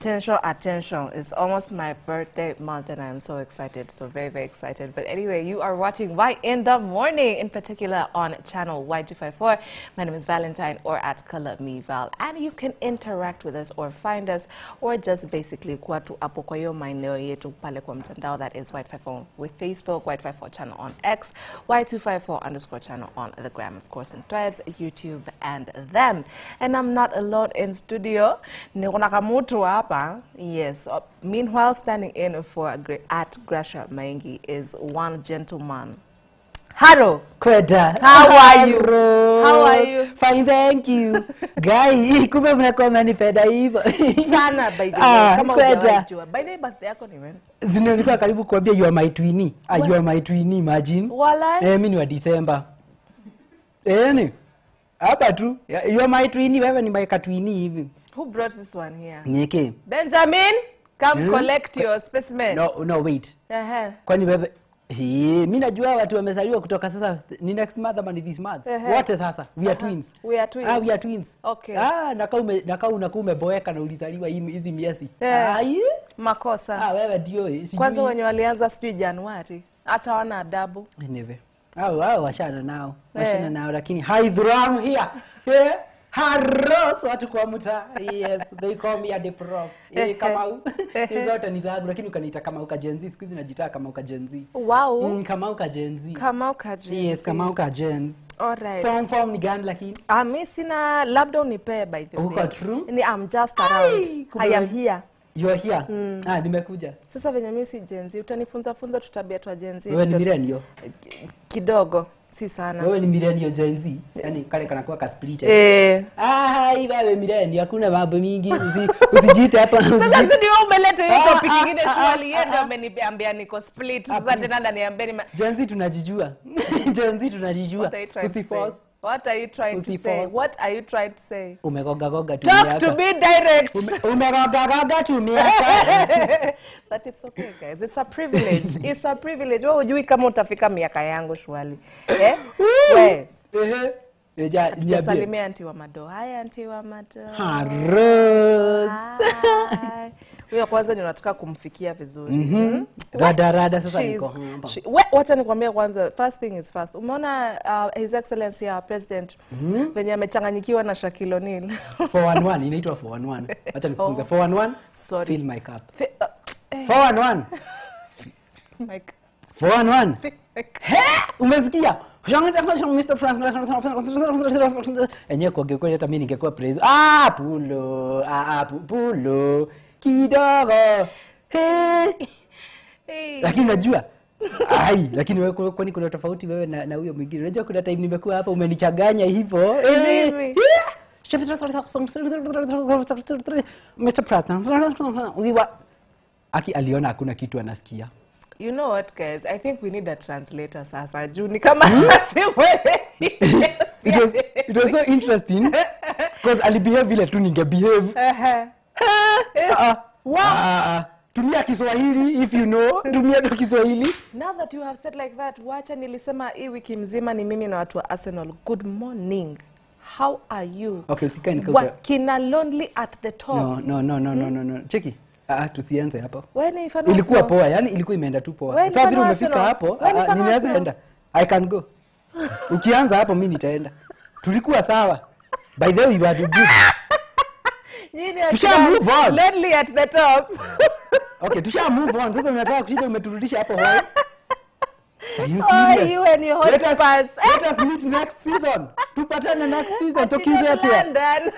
Attention, attention. It's almost my birthday month and I'm so excited. So very, very excited. But anyway, you are watching Why in the Morning, in particular on channel Y254. My name is Valentine or at Color Me Val. And you can interact with us or find us or just basically kuwa tu hapo kwa hiyo maeneo yetu pale kwa mtandao that is Y254 with Facebook, Y254 channel on X, Y254 underscore channel on the gram, of course, and Threads, YouTube, and them. And I'm not alone in studio. Niko na kamutu hapa. Yes. Uh, Meanwhile, standing in for Gra- at Grasha Maingi is one gentleman. Haro. Kweda. How are you? Rose. How are you? Fine, thank you. Guy, kumbe mnakuwa mnanipenda hivyo. Sana by the way. Ah, Kama kweda. hujawahi jua. By the way, birthday yako ni when? Zino nilikuwa karibu kuambia you are my twini. Ah, you are my twini, imagine. Walai. Eh, mimi ni wa December. Eh, ni. Hapa tu. You are my twini, wewe ni my katwini hivi. Who brought this one here? Nyeke. Benjamin, come Hmm? collect your specimen. No, no, wait. Uh-huh. Kwani wewe Hii, mi najua watu wamezaliwa kutoka sasa ni next month ama ni this month Ehe. wote sasa we are twins We are twins. ah, we are twins Okay. ah, nakaa ume, nakaa unakuwa umeboeka na ulizaliwa hii- hizi miezi Eh. Ai, Makosa. ah, wewe ndio eh, sijui- Kwanza wenye walianza sijui Januari. Hata wana adabu. Anyway. Au au washana nao washana Eh. nao lakini haidhuramu here yeah. Haros watu kwa mtaa yes they call me a the prof eh, Kamau hizo zote ni zangu lakini ukaniita Kamau ka Gen Z siku hizi najitaa Kamau ka Gen Z Wow. mm, Kamau ka Gen Z Kama ukaji. yes Kamau ka Gen Z Alright. form form ni gani lakini Ah, mi sina labda unipee by the way. Uko true? Ni I'm just Ai, around. kumbe I am we- here. you are here ah nimekuja Sasa venye mi si Gen Z, utanifunza funza tutabia twa Gen Z. wewe ni Tuta- millennial Kidogo, si sana. wewe ni millennial Gen Z yani kale kanakuwa ka split Eh. Ai, wewe millennial hakuna mambo mingi usi, usijiite hapa Sasa usijiite- si ndio umeleta hiyo Ah, topic ah, nyingine ah, swali ah, yeye ndio ah. ameniambia niko split. Ah, Sasa please. tena ndaniambia ni Gen Z tunajijua Gen Z tunajijua What are you trying to say? usiforce What are you trying to say? Usiforce. What are you trying to say? umegogagoga tu Talk miaka. to me direct. Ume- umegogagoga tu miaka But it's okay guys. It's a privilege. It's a privilege. Wewe hujui kama utafika miaka yangu shwali. Eh? We. Ehe. Eja, niambie. Tusalimia anti wa mado. Haya anti wa mado. Ha, Rose. Hi. Huyo kwanza ni unataka kumfikia vizuri. Mhm. Rada rada sasa She's- niko hapa. she- we- wacha nikwambie kwanza first thing is first umeona uh, his excellency our president venye amechanganyikiwa na Shaquille O'Neal 411 inaitwa 411 acha nikufunze 411 Sorry. fill my cup Fi- uh, eh, 411 Mike, 411 fi- Mike. He? umesikia Mr. Francis. enyewe kuongea kweli hata mi ningekuwa praise ah, pulo ah, ah, pu- pulo kidogo He. Hey. lakini unajua ai lakini wewe kwa- kwani kuna tofauti wewe na na huyo mwingine unajua kuna time nimekuwa hapa umenichanganya hivyo Eh, Mimi. Mr. President we were aki aliona hakuna kitu anasikia You know what guys? I think we need a translator sasa. Juu ni kama it was it was so interesting because alibehave vile tu ningebehave Ehe. Ah, ah. Ah, ah. tumia kiswahili if you know tumia tu kiswahili Now that you have said like that, wacha nilisema hii wiki mzima ni mimi na watu wa Arsenal. Good morning. How are you? okay usikae nikauta Wakina lonely at the top. no no no no no no no cheki ah ah, tusianze hapo Wewe ni fan wa ilikuwa Arsenal? poa yani ilikuwa imeenda tu Wewe poa ni sasa fan vile wa umefika Arsenal? hapo Wewe ni ah, fan wa ninaweza Arsenal? enda i can go ukianza hapo mi nitaenda tulikuwa sawa by the way you are good Nyinyi Tusha wakina move on. Lonely at the top. okay tusha move on sasa unataka kushinda umeturudisha hapo hoi are you Oh, serious you and your hot let us, pass. let us meet next season tupatane next season Ati tukiuzetia London.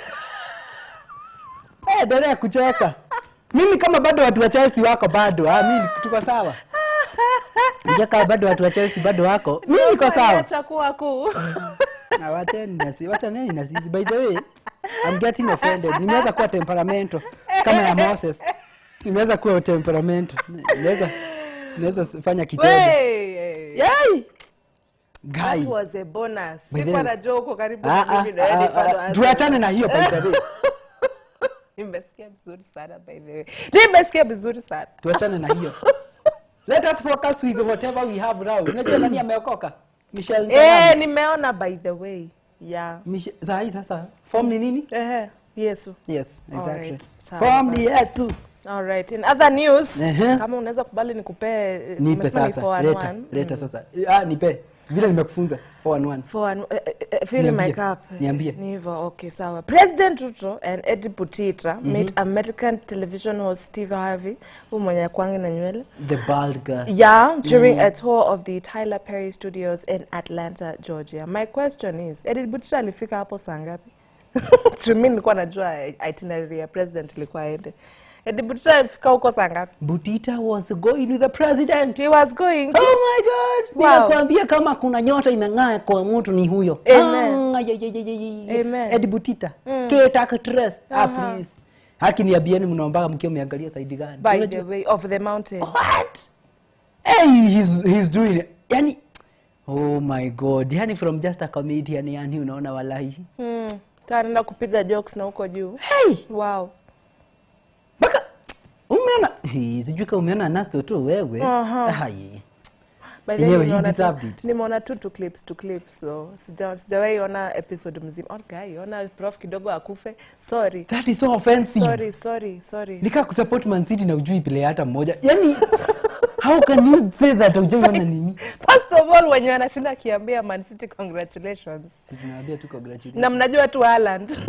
Eh, endelea kucheka mimi kama bado watu wa chelsea wako bado ah, mi tuko sawa Unajua kama bado watu wa chelsea bado wako mi niko sawa Acha kuwa kuu. Ah, wacheni na si- wachaneni na sisi by the way I'm getting offended nimeweza kuwa temperamento kama ya Moses nimeweza kuwa temperamento naweza naweza fanya kitendo Wey. Yay! Guy. That was a bonus. By the Sikuwa way- najua uko karibu Ah, na ah, mimi na wewe ni ah, fan wa ah, Arsenal. tuachane na hiyo by the way Nimesikia vizuri sana by the way. Nimesikia vizuri sana. tuachane na hiyo let us focus with whatever we have now unajua nani ameokoka Michelle Eh, Ntalama. nimeona by the way. Yeah. Mich- saa hii sasa form ni nini Ehe. Yesu. yes exactly Alright, sawa from basi. yesu All right. In other news, Ehe. kama unaweza kubali nikupee nipe umesema ni sasa 411. leta leta sasa ah nipe vile nimekufunza 411 For an, uh, uh, fill in my Niambie, cup. niambie. Ni hivyo, okay, sawa. President Ruto and Eddie Butita met American television host Steve Harvey, huyu mwenye kwangi na nywele. the bald girl Yeah, during a tour of the Tyler Perry Studios in Atlanta, Georgia. My question is, Eddie Butita alifika hapo saa ngapi? Mimi nilikuwa najua itinerary ya president ilikuwa aende. Eddie Butita alifika huko saa ngapi? Butita was going with the president He was going Oh my god! Wow. Ninakwambia kama kuna nyota imeng'aa kwa mtu ni huyo. Amen. Ah, ye- ye- ye- ye- ye- Amen. Ed Butita. Kate actress. Ah, Aha. please. Haki niambieni mnaombaga mkiwa mmeangalia side gani? by Unajua- the way of the mountain. What? Hey, he's, he's doing it. Yani, oh my god. Yani from just a comedian yani unaona wallahi. Hmm. Tanaenda kupiga jokes na huko juu. Hey! Wow. Baka umeona Hey, sijui kama umeona Nasto tu wewe. Aha. Hai. By the way, Yenyewe, he nimeona tu- deserved it. Nimeona tu tu clips tu clips so sija sijawahi ona episode mzima. Okay, ona prof kidogo akufe. Sorry. That is so offensive. Sorry, sorry, sorry. nika kusupport Man City na ujui player hata mmoja yani how can you say that ujaiona nini First of all, wenye wanashinda akiambia Man City congratulations. Si tunawaambia tu congratulations. Na mnajua tu Haaland.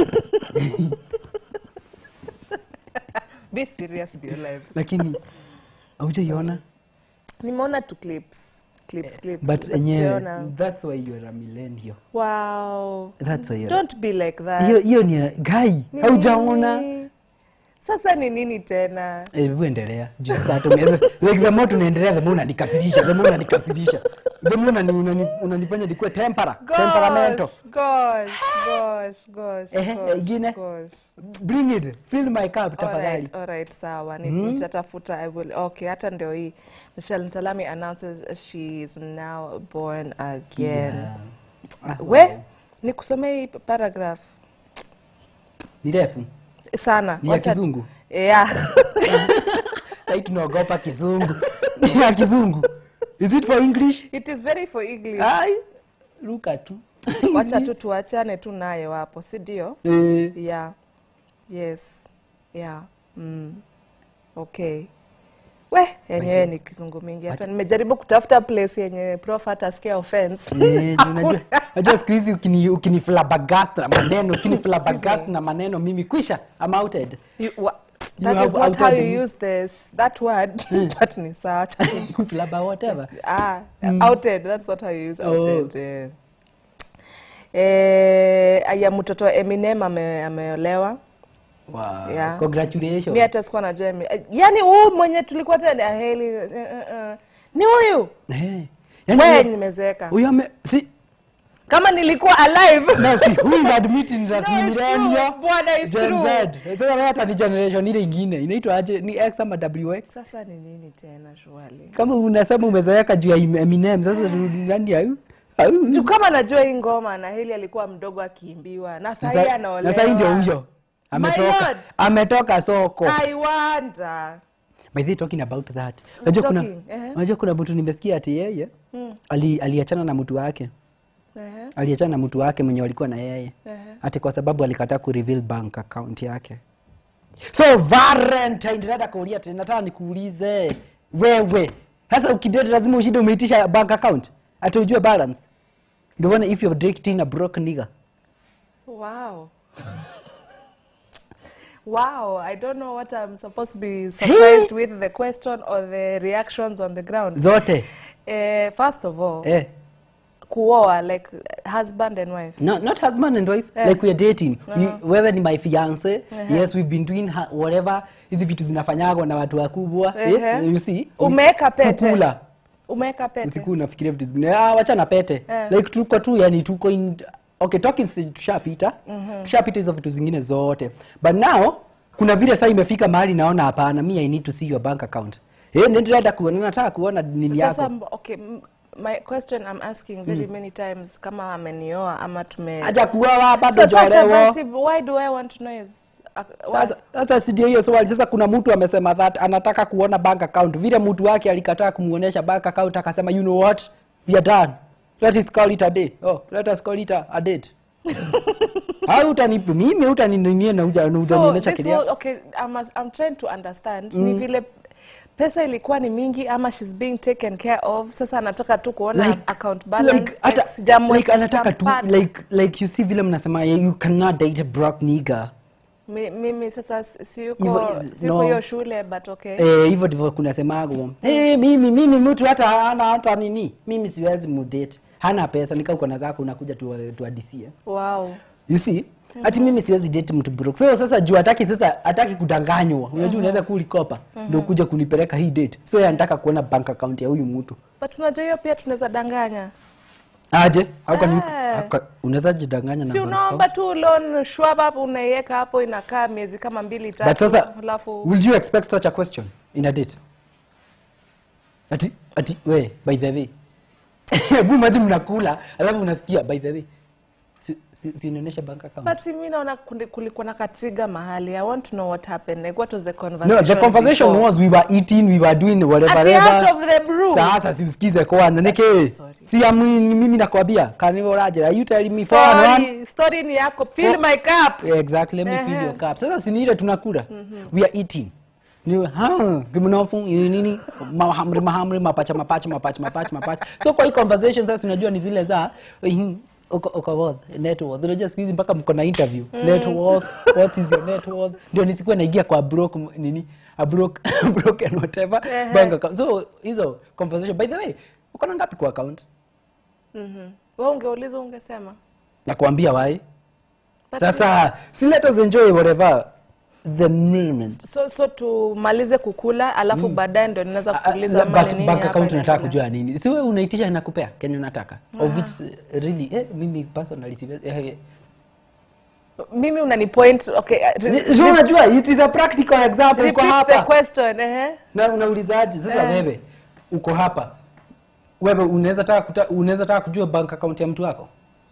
Be serious with your lives. lakini haujaiona Nimeona tu clips. Clips, clips. but enyewe sijaona. that's why you are a millennial Wow. that's why you are Don't be like that. hiyo hiyo ni guy Ni haujaona nini? Sasa ni nini tena? Eh, hebu endelea juu sasa tumeweza like the more tunaendelea the more unanikasirisha the more unanikasirisha the more unani, unani, unanifanya nikuwe tempera temperamento Gosh, gosh, gosh, Ehe, gosh, ingine? gosh. bring it fill my cup tafadhali Alright, alright, sawa. Ni- Nitatafuta, I will. Okay, hata ndio hii. Michelle Ntalami announces she is now born again. Yeah. Ah, We, nikusomee hii paragraph ni refu sana. Ni ya Wacha- kizungu? Yeah. sahii tunaogopa kizungu Ni ya kizungu is it for english It is very for English. ai ruka tu Wacha tu tuachane tu nayo hapo, si ndio? eh, Yeah. Yes. Yeah. Mm. Okay. We, yenyewe ni kizungu mingi. Hata nimejaribu kutafuta place yenye prof hata sikia offense. eh, unajua unajua siku hizi ukini, ukini flabbergast na maneno ukini flabbergast na maneno mimi kwisha I'm outed You, wa, You that have is not how outed you me. use this that word but ni sawa acha tu- flabber whatever ah outed that's not how you use Oh. outed eh. Eh, aya mtoto wa Eminem ame, ameolewa wow. Yeah. congratulations mi hata sikuwa najua Emi- eh, yani huyu mwenye tulikuwa tena heli eh, eh, eh. ni huyu eh, we yani nimezeeka huyo ame si kama nilikuwa alive no si who is admitting that No, ni it's millennial true. Bwana, it's Gen true. Z sasa wewe hata ni generation ile ingine inaitwa aje ni X ama WX sasa ni nini tena shwali kama unasema umezeeka juu ya Eminem sasa nani au au juu kama najua hii ngoma na heli alikuwa mdogo akiimbiwa na Na sahii sa- anaolewa na sahii ndio huyo My ametoka lord. ametoka soko I wonder by the way, talking about that unajua kuna Talking, ehe. unajua kuna mtu nimesikia ati yeye ali, aliachana na mtu wake Ehe, aliachana na mtu wake mwenye walikuwa na yeye ehe. ati kwa sababu alikataa ku reveal bank account yake so valentine nataka kuulia tena nataka nikuulize wewe sasa ukidate lazima ushinde umeitisha bank account ati ujue balance ndio maana if you're dating a broke nigga Wow. wow, I don't know what I'm supposed to be surprised with the question or the reactions on the ground. zote Uh, first of all, eh kuoa like husband and wife. No, not husband and wife Eh. like we are dating we, wewe ni my fiance yes we've been doing ha- whatever hizi vitu zinafanyagwa na watu wakubwa Ehe. eh, you see Umeweka pete. kukula Umeweka pete. usiku unafikiria vitu zingine ah, wacha na pete Eh. like tuko tu yani tuko in okay talking stage tushapita tushapita hizo vitu zingine zote but now kuna vile saa imefika mahali naona hapana mi i need to see your bank account eh nenda kuona nataka kuona nini Sasa yako mb- okay, m- my question I'm asking very many times kama amenioa ama tume acha kuoa bado So sasa jolewo basi why do I want to know is uh, why- Sasa sasa si ndio hiyo swali. Sasa kuna mtu amesema that anataka kuona bank account, vile mtu wake alikataa kumuonesha bank account, akasema you know what, we are done, let us call it a day. Oh, let us call it a, a date. au utani mimi utaninia na uja- na so utanionyesha this kidia whole, okay I'm, I'm trying to understand ni vile pesa ilikuwa ni mingi ama she's being taken care of sasa anataka tu kuona like, account balance like, hata, sijamwe- like anataka tu sijampata. like, like you see vile mnasema you cannot date a broke nigga Mi- mimi sasa si- Hivyo siyuko is- siyuko no. hiyo shule but okay Eh, hivyo ndivyo kunasemagwo eh, mimi mimi mtu hata hana hata nini mimi siwezi mudate hana pesa nika uko na zako unakuja tu- tuadisie wow you see ati mimi siwezi date mtu broke so sasa juu hataki sasa hataki kudanganywa unajua unaweza kulikopa ndio kuja kunipeleka hii date so yeye anataka kuona bank account ya huyu mtu but unajua hiyo pia tunaweza danganya aje au kani Eh. aka- unaweza jidanganya na si bank unaomba tu loan shwab hapo unaiweka hapo inakaa miezi kama mbili tatu but sasa alafu will you expect such a question in a date ati ati we by the way hebu maji mnakula alafu unasikia by the way si, si, si inaonyesha bank account but si mi naona kundi- kulikuwa na katiga mahali i want to know what happened like what was the conversation no the conversation before? was we were eating we were doing whatever At the whatever. out of the brew. sasa siusikize kwanza niki Sorry. si ya mimi mimi nakwambia kanivo rajera are you telling me for and one Sorry, story ni yako fill For- my cup Yeah, exactly let me fill Ehe. your cup sasa si ni ile tunakula we are eating ni ha kimnofu ni nini mahamri mahamri mapacha mapacha mapacha mapacha mapacha so kwa hii conversation sasa unajua ni zile za mhm, uko uko worth net worth unajua siku hizi mpaka mko na interview net worth what is your net worth ndio nisikuwe naingia kwa broke m- nini a broke broken whatever Ehe. bank account so hizo conversation by the way uko na ngapi kwa account Mhm. wewe ungeuliza ungesema nakwambia why But- sasa si let us enjoy whatever the moment so so tumalize kukula alafu baadaye ndo ninaweza Ah, kuuliza ah, ama but ni nini bank hapa account unataka inaendelea. kujua nini si wewe unaitisha inakupea kenye unataka of which uh, really eh, mimi personally siwezi eh, mimi unani point okay uh, re- eh. so unajua it is a practical example uko repeat the hapa question ehe na unaulizaje sasa Eh. wewe uko hapa wewe unaweza taka kuta, unaweza taka kujua bank account ya mtu wako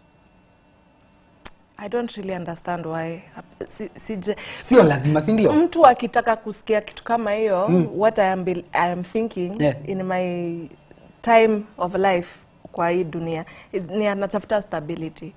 i don't really understand why si, sije sio lazima si ndio mtu akitaka kusikia kitu kama hiyo what I am, be, I am thinking Yeah. in my time of life kwa hii dunia is- ni anatafuta stability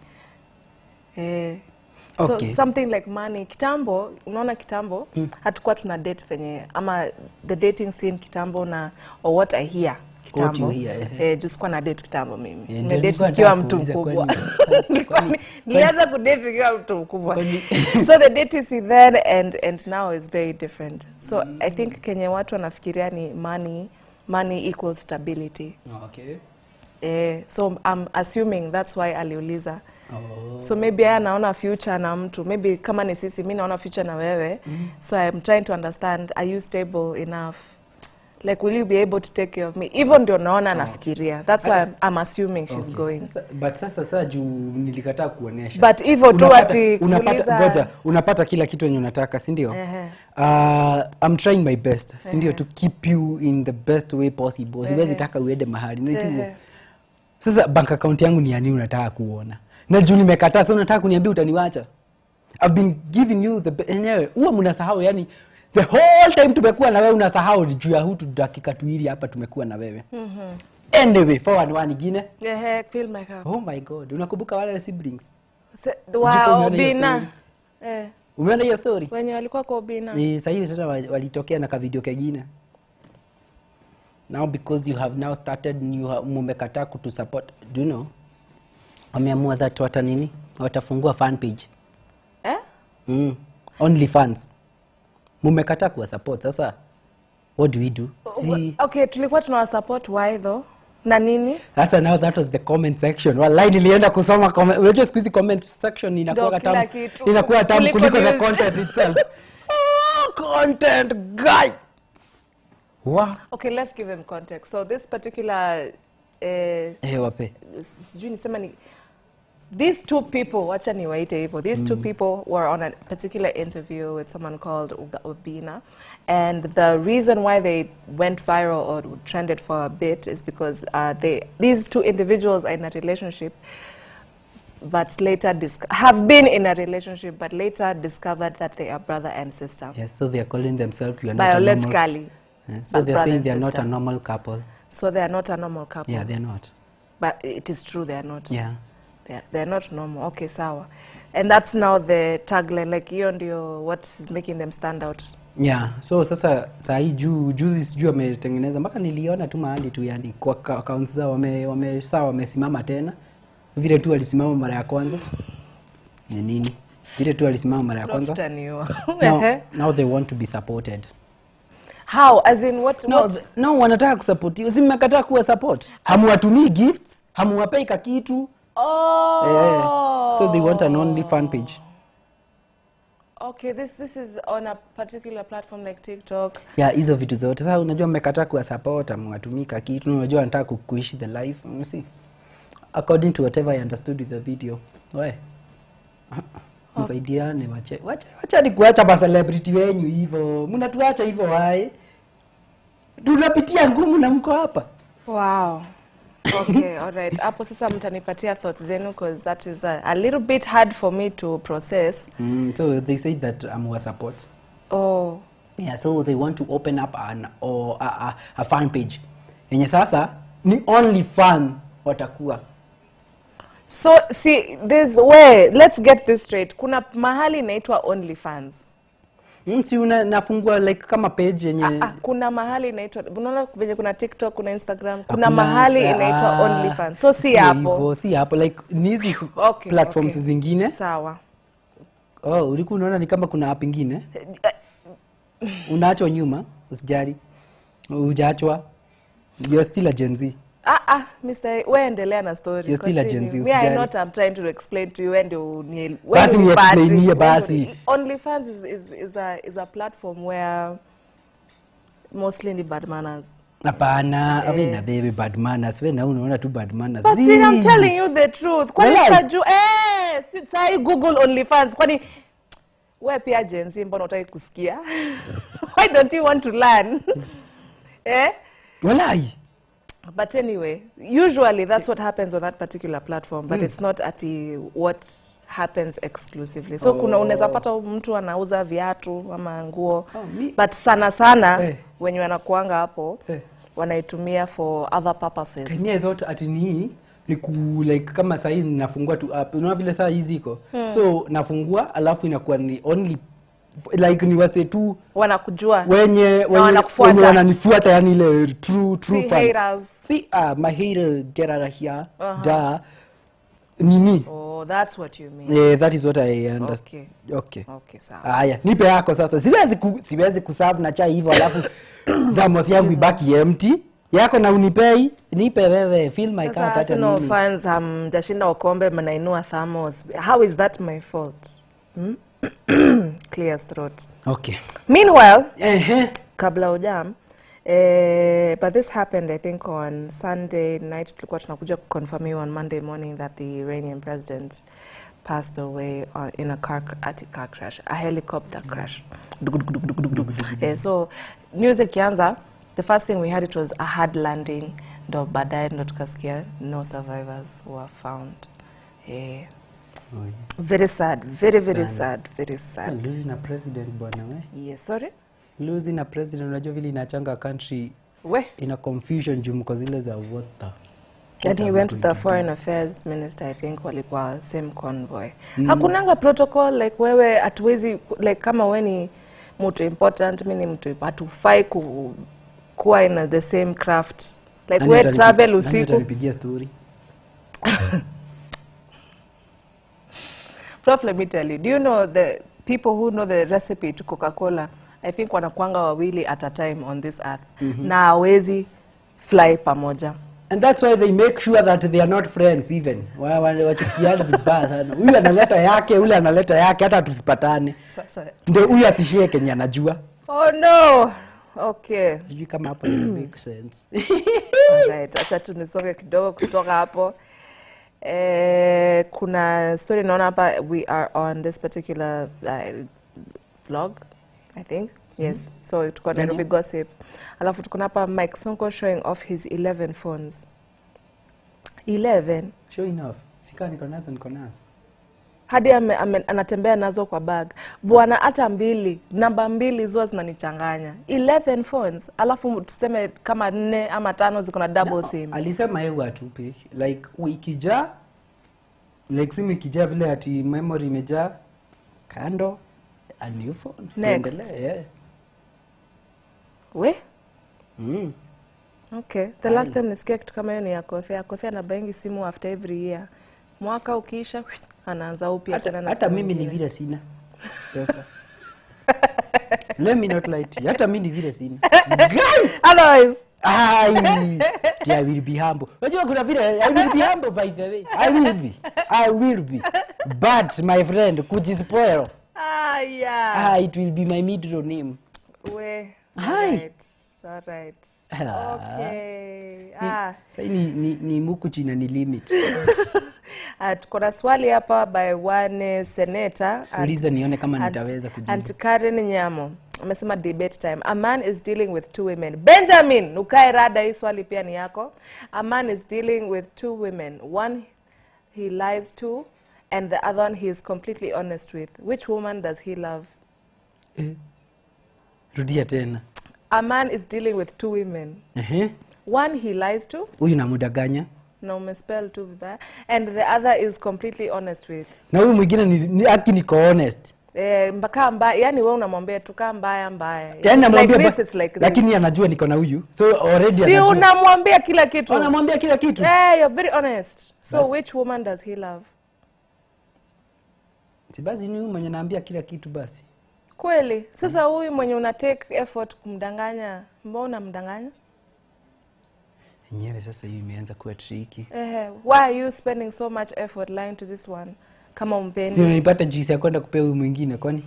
eh, so Okay. something like money kitambo unaona kitambo hatukuwa tuna date venye ama the dating scene kitambo na or what i hear What kitambo you hear, eh. eh, juu sikuwa na date kitambo mimi Eh, ndio nimedate nilikuwa nikiwa nataka mtu kuuliza mkubwa kwani- Nilikuwa ni- kwani- nilianza kudate nikiwa mtu mkubwa Kwani- so the date is then and and now is very different so i think kenye watu wanafikiria ni money money equals stability okay eh, so i'm assuming that's why aliuliza oh. so maybe yeye anaona future na mtu maybe kama ni sisi mi naona future na wewe so i'm trying to understand are you stable enough like will you be able to take care of me hivyo ndio naona anafikiria that's why I'm, I'm assuming she's Okay. going Sasa, but sasa saa juu nilikataa kuonyesha But hivyo tu Unapata- ati unapata, kuuliza- goja unapata kila kitu yenye unataka si ndio Ehe. uh, I'm trying my best si ndio to keep you in the best way possible siwezi Ehe. taka uende mahali Nati hivyo. Ehe. sasa bank account yangu ni ya nini unataka kuona na juu nimekataa sasa unataka kuniambia utaniwacha I've been giving you the be- enyewe huwa mnasahau yani the whole time tumekuwa na wewe unasahau ni juu ya hutu dakika tuili hapa tumekuwa na wewe anyway forward one ingine Ehe, feel my cup. oh my god unakumbuka wale siblings Se- Sijui kama Wow, umeona hiyo Obina. story. Eh, umeona hiyo story wenye walikuwa kwa Obina. Eh, sasa hivi sasa wa- walitokea na kavideo kengine now because you have now started you have, mumekataa kutusupport do you know wameamua that wata nini watafungua fan page Eh? mm. only fans mumekataa kuwa support sasa what do we do si Okay, tulikuwa tunawasupport why though? Na nini? sasa now that was the comment section wallahi nilienda kusoma comment unajua siku hizi comment section inakuwa kila tamu kitu. inakuwa tamu Kuliko kuliko the news. content itself oh, content guy wow Okay, let's give them context. So this particular eh, eh wape sijui nisema ni these two people wacha niwaite hivyo these two people were on a particular interview with someone called Uga- Obina and the reason why they went viral or trended for a bit is because uh, they these two individuals are in a relationship but later dis- have been in a relationship but later discovered that they are brother and sister yes so they are calling themselves you are not a normal biologically Yeah, so but they're brother saying and they are not a sister. normal couple so they are not a normal couple yeah they're not but it is true they are not yeah they're, they're not normal okay sawa and that's now the tagline like hiyo ndio what is making them stand out yeah so sasa saa hii juu juzi sijui wametengeneza mpaka niliona tu mahali tu yani kwa ka- accounts zao wame, wame saa wamesimama tena vile tu walisimama mara ya kwanza ni nini vile tu walisimama mara ya kwanza Utaniua. now, now they want to be supported how as in what, no, what? th- no wanataka kusapotiwa si mmekataa kuwa support hamuwatumii gifts hamuwapei ka kitu oh eh, so they want an only fan page okay this this is on a particular platform like tiktok ya hizo vitu zote sasa unajua mmekataa kuwa support amewatumii ka kitu na unajua wanataka ku- kuishi the life you see according to whatever i understood with the video we msaidiane wache wache wachani kuacha macelebrity wenyu hivyo mnatuacha hivyo wae tunapitia ngumu na mko hapa wow okay all right hapo sasa mtanipatia thoughts zenu because that is a, a little bit hard for me to process mm, so they said that I'm um, support oh yeah so they want to open up an or a, a, a fan page yenye sasa ni only fan watakuwa so see this way let's get this straight kuna mahali inaitwa onlyfans mm, si una, nafungua like kama page yenye Ah, ah, kuna mahali inaitwa unaona venye kuna tiktok kuna instagram kuna Hakuna- mahali ah, inaitwa ah, onlyfans so si sio hapo hivyo, si hapo like ni hizi Okay, platforms okay. zingine sawa oh, ulikuwa unaona ni kama kuna app ingine unaachwa nyuma usijari ujaachwa you're still a Gen Z Ah, ah, Mr. we endelea na story. You're still a Gen Z, Continue. Me, I usijali. not I'm trying to explain to you when do ni Basi when ni-explainie basi. OnlyFans is, is, is, a, is a platform where mostly ni bad manners. hapana eh. na baby bad manners we na unaona tu bad manners But see, I'm Zii. telling you the truth. Kwani Walai. kaju eh, si sai Google OnlyFans. Kwani we pia Gen Z mbona utaki kusikia? Why don't you want to learn? eh? walai But anyway, usually that's what happens on that particular platform, but it's not at what happens exclusively. So kuna unaweza pata mtu anauza viatu ama nguo, Oh, mi- but sana sana Eh. wenye wanakuanga hapo Eh. wanaitumia for other purposes. Kenya thought ati ni ni ku like kama sahii nafungua tu app unaona vile saa hizi iko so nafungua alafu inakuwa ni only like ni wase tu Wanakujua. wenye wenye, wanakufuata. wenye wananifuata yani ile true true Si fans haters. si uh, my hater get out of here da nini Oh, that's what you mean. yeah, that is what i understand Okay. okay Okay, sawa. haya nipe yako sasa siwezi ku, siwezi kusabu na chai hivyo alafu thamos yangu ibaki empty yako na unipei nipe wewe feel my Sasa cup hata Arsenal nini fans hamjashinda ukombe mnainua Thamos. How is that my fault? Hmm? Clear throat. okay Meanwhile, ehe kabla ujam eh, but this happened i think on sunday night tulikuwa tunakuja kuconfirmiwa on monday morning that the iranian president passed away uh, in a car at a car crash a helicopter crash eh, so news ikianza the first thing we had it was a hard landing ndo baadaye ndo tukasikia no survivors were found eh, very sad very very sad very sad losing a president bwana we yes sorry losing a president unajua vile inachanga country we ina confusion juu mko zile za water And he went to the foreign affairs minister I think walikuwa same convoy. Hakunanga protocol like wewe hatuwezi like kama we ni mtu important mi ni mtu hatufai ku, kuwa in the same craft like Nani we atanipi- travel nani usiku atanipigia story Prof, let me tell you, do you know the people who know the recipe to Coca-Cola, I think wanakuanga wawili at a time on this earth na hawezi fly pamoja. and that's why they make sure that they are not friends even Wa- wa- wachukiane vibaya sana huyu analeta yake ule analeta yake hata tusipatane Sasa, ndio huyu asishie kenye anajua oh no! Okay. sijui kama hapo ina make sense Alright, acha tu nisonge kidogo kutoka hapo. Eh, kuna story naona hapa we are on this particular uh, blog I think. Yes. So tuko Gani? Nairobi gossip. Alafu tuko na hapa Mike Sonko showing off his 11 phones. 11 show enough sikaa niko nazo niko nazo hadi ame, ame, anatembea nazo kwa bag bwana hata mbili namba mbili zua zinanichanganya 11 phones alafu tuseme kama nne ama tano ziko na double sim alisema yeye atupe like ikijaa like simu ikijaa vile ati memory imejaa kando a new phone Next. Tuendelee, yeah. we mm. okay the last time nisikia kitu kama hiyo ni yakothea yakothea anabaingi simu after every year mwaka ukiisha anaanza upya hata, tena na hata simu mimi ni ingine. vile sina pesa let me not lie to you hata mimi ni vile sina Guy! Otherwise, Ai, I will be humble. Unajua kuna vile I will be humble by the way. I will be. I will be. But my friend kujispoil. ah, yeah. Ah, it will be my middle name. we Hi. alright, alright. Ah. okay ah. Sasa ni, ni, ni muku china ni limit. Ah, tuko na swali hapa by one senator and- Uliza nione kama and- nitaweza kujibu. and Karen Nyamo amesema debate time a man is dealing with two women benjamin ukae rada hii swali pia ni yako a man is dealing with two women one he lies to and the other one he is completely honest with which woman does he love Eh. Rudia tena. a man is dealing with two women Ehe. one he lies to Huyu namudanganya. na umespell tu vibaya and the other is completely honest with Na huyu mwingine ni, ni aki niko honest. Eh, mpaka mbaya yani we unamwambia tu kaa mbaya mbaya Yaani It's like namwambia this, ba- it's like this. lakini anajua niko na huyu. So already si anajua. unamwambia kila kitu Anamwambia kila kitu. hey, you're very honest so Basi. which woman does he love Si basi ni huyu mwenye naambia kila kitu basi. kweli sasa huyu mwenye una take effort kumdanganya mbona unamdanganya Yenyewe sasa hii imeanza kuwa tricky. Ehe, why are you spending so much effort lying to this one kama umpendi Si unanipata juice ya kwenda kupea huyu mwingine kwani?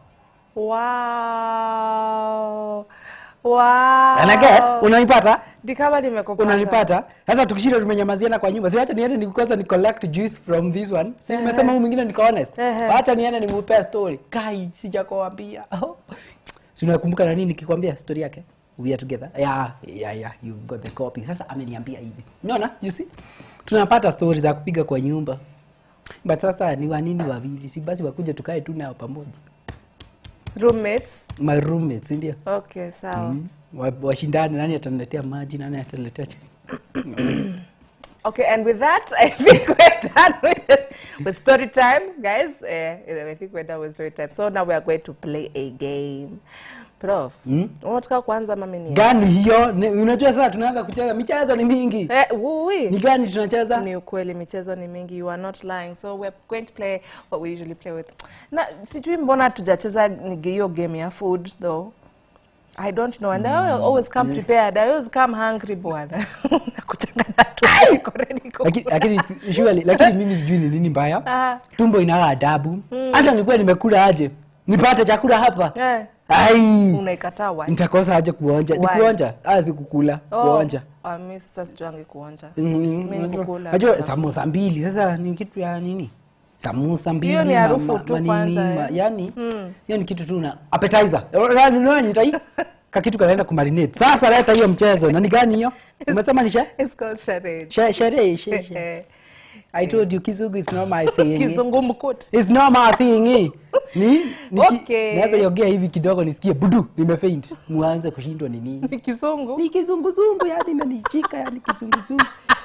wow wow Anaget? Unanipata? Ni kama nimekupata Unanipata? Sasa tukishinda tumenyamaziana kwa nyumba. Si acha niende ni kwanza ni collect juice from this one. Si umesema huyu mwingine niko honest. Ehe. Acha niende nimupea story. Kai, sijakwambia. Oh. Si unakumbuka na nini nikikwambia story yake? We are together. Yeah, yeah, yeah, you got the copy. Sasa ameniambia hivi. Unaona? You see? Tunapata stories za kupiga kwa nyumba. But sasa ni wanini wawili? Si basi wakuja tukae tu nao pamoja. roommates My roommates, ndio. okay sawa Mm. Wa- Washindane nani ataniletea maji, nani ataniletea chakula. Okay, and with that, I think we're done with, with story time, guys. Uh, I think we're done with story time. So now we are going to play a game. Prof, Mm? unataka kuanza mami ni? gani hiyo Ni- unajua sasa tunaanza kucheza michezo ni mingi Eh, wui. ni gani tunacheza Ni ukweli michezo ni mingi, you are not lying. So we're going to play what we usually play with. Na sijui mbona tujacheza ni hiyo game ya food though. I don't know. And I always come prepared. I always come hungry bwana. Nakuchanga na tu. Niko ready ku- Laki- lakini si- surely lakini mimi sijui ni nini mbaya Ah. tumbo inaa adabu hata nilikuwa nimekula aje nipate chakula hapa Eh, ai unaikataa wapi? nitakosa aje kuonja ni Why? kuonja ah si kukula kuonja ah, mi sasa sijuangi kuonja Mm, Mi unajua- kukula. unajua samosa mbili sasa ni kitu ya nini samosa mbili Hiyo ni ma- harufu ma- tu manini, kwanza, ma- eh. yani hiyo ni kitu tu na appetizer Yaani unaona nitai kakitu kanaenda kumarinate sasa leta hiyo mchezo na ni gani hiyo umesema ni she It's called charade. she sherehe she, she. Eh, I told you kizungu is not my thing Kizungumkuti. It's not my thing eh. Ni, ni Okay. naweza iongea hivi kidogo nisikie budu nimefaint muanze kushindwa ni nini Ni kizungu. ni kizunguzungu yani imenishika yani kizunguzungu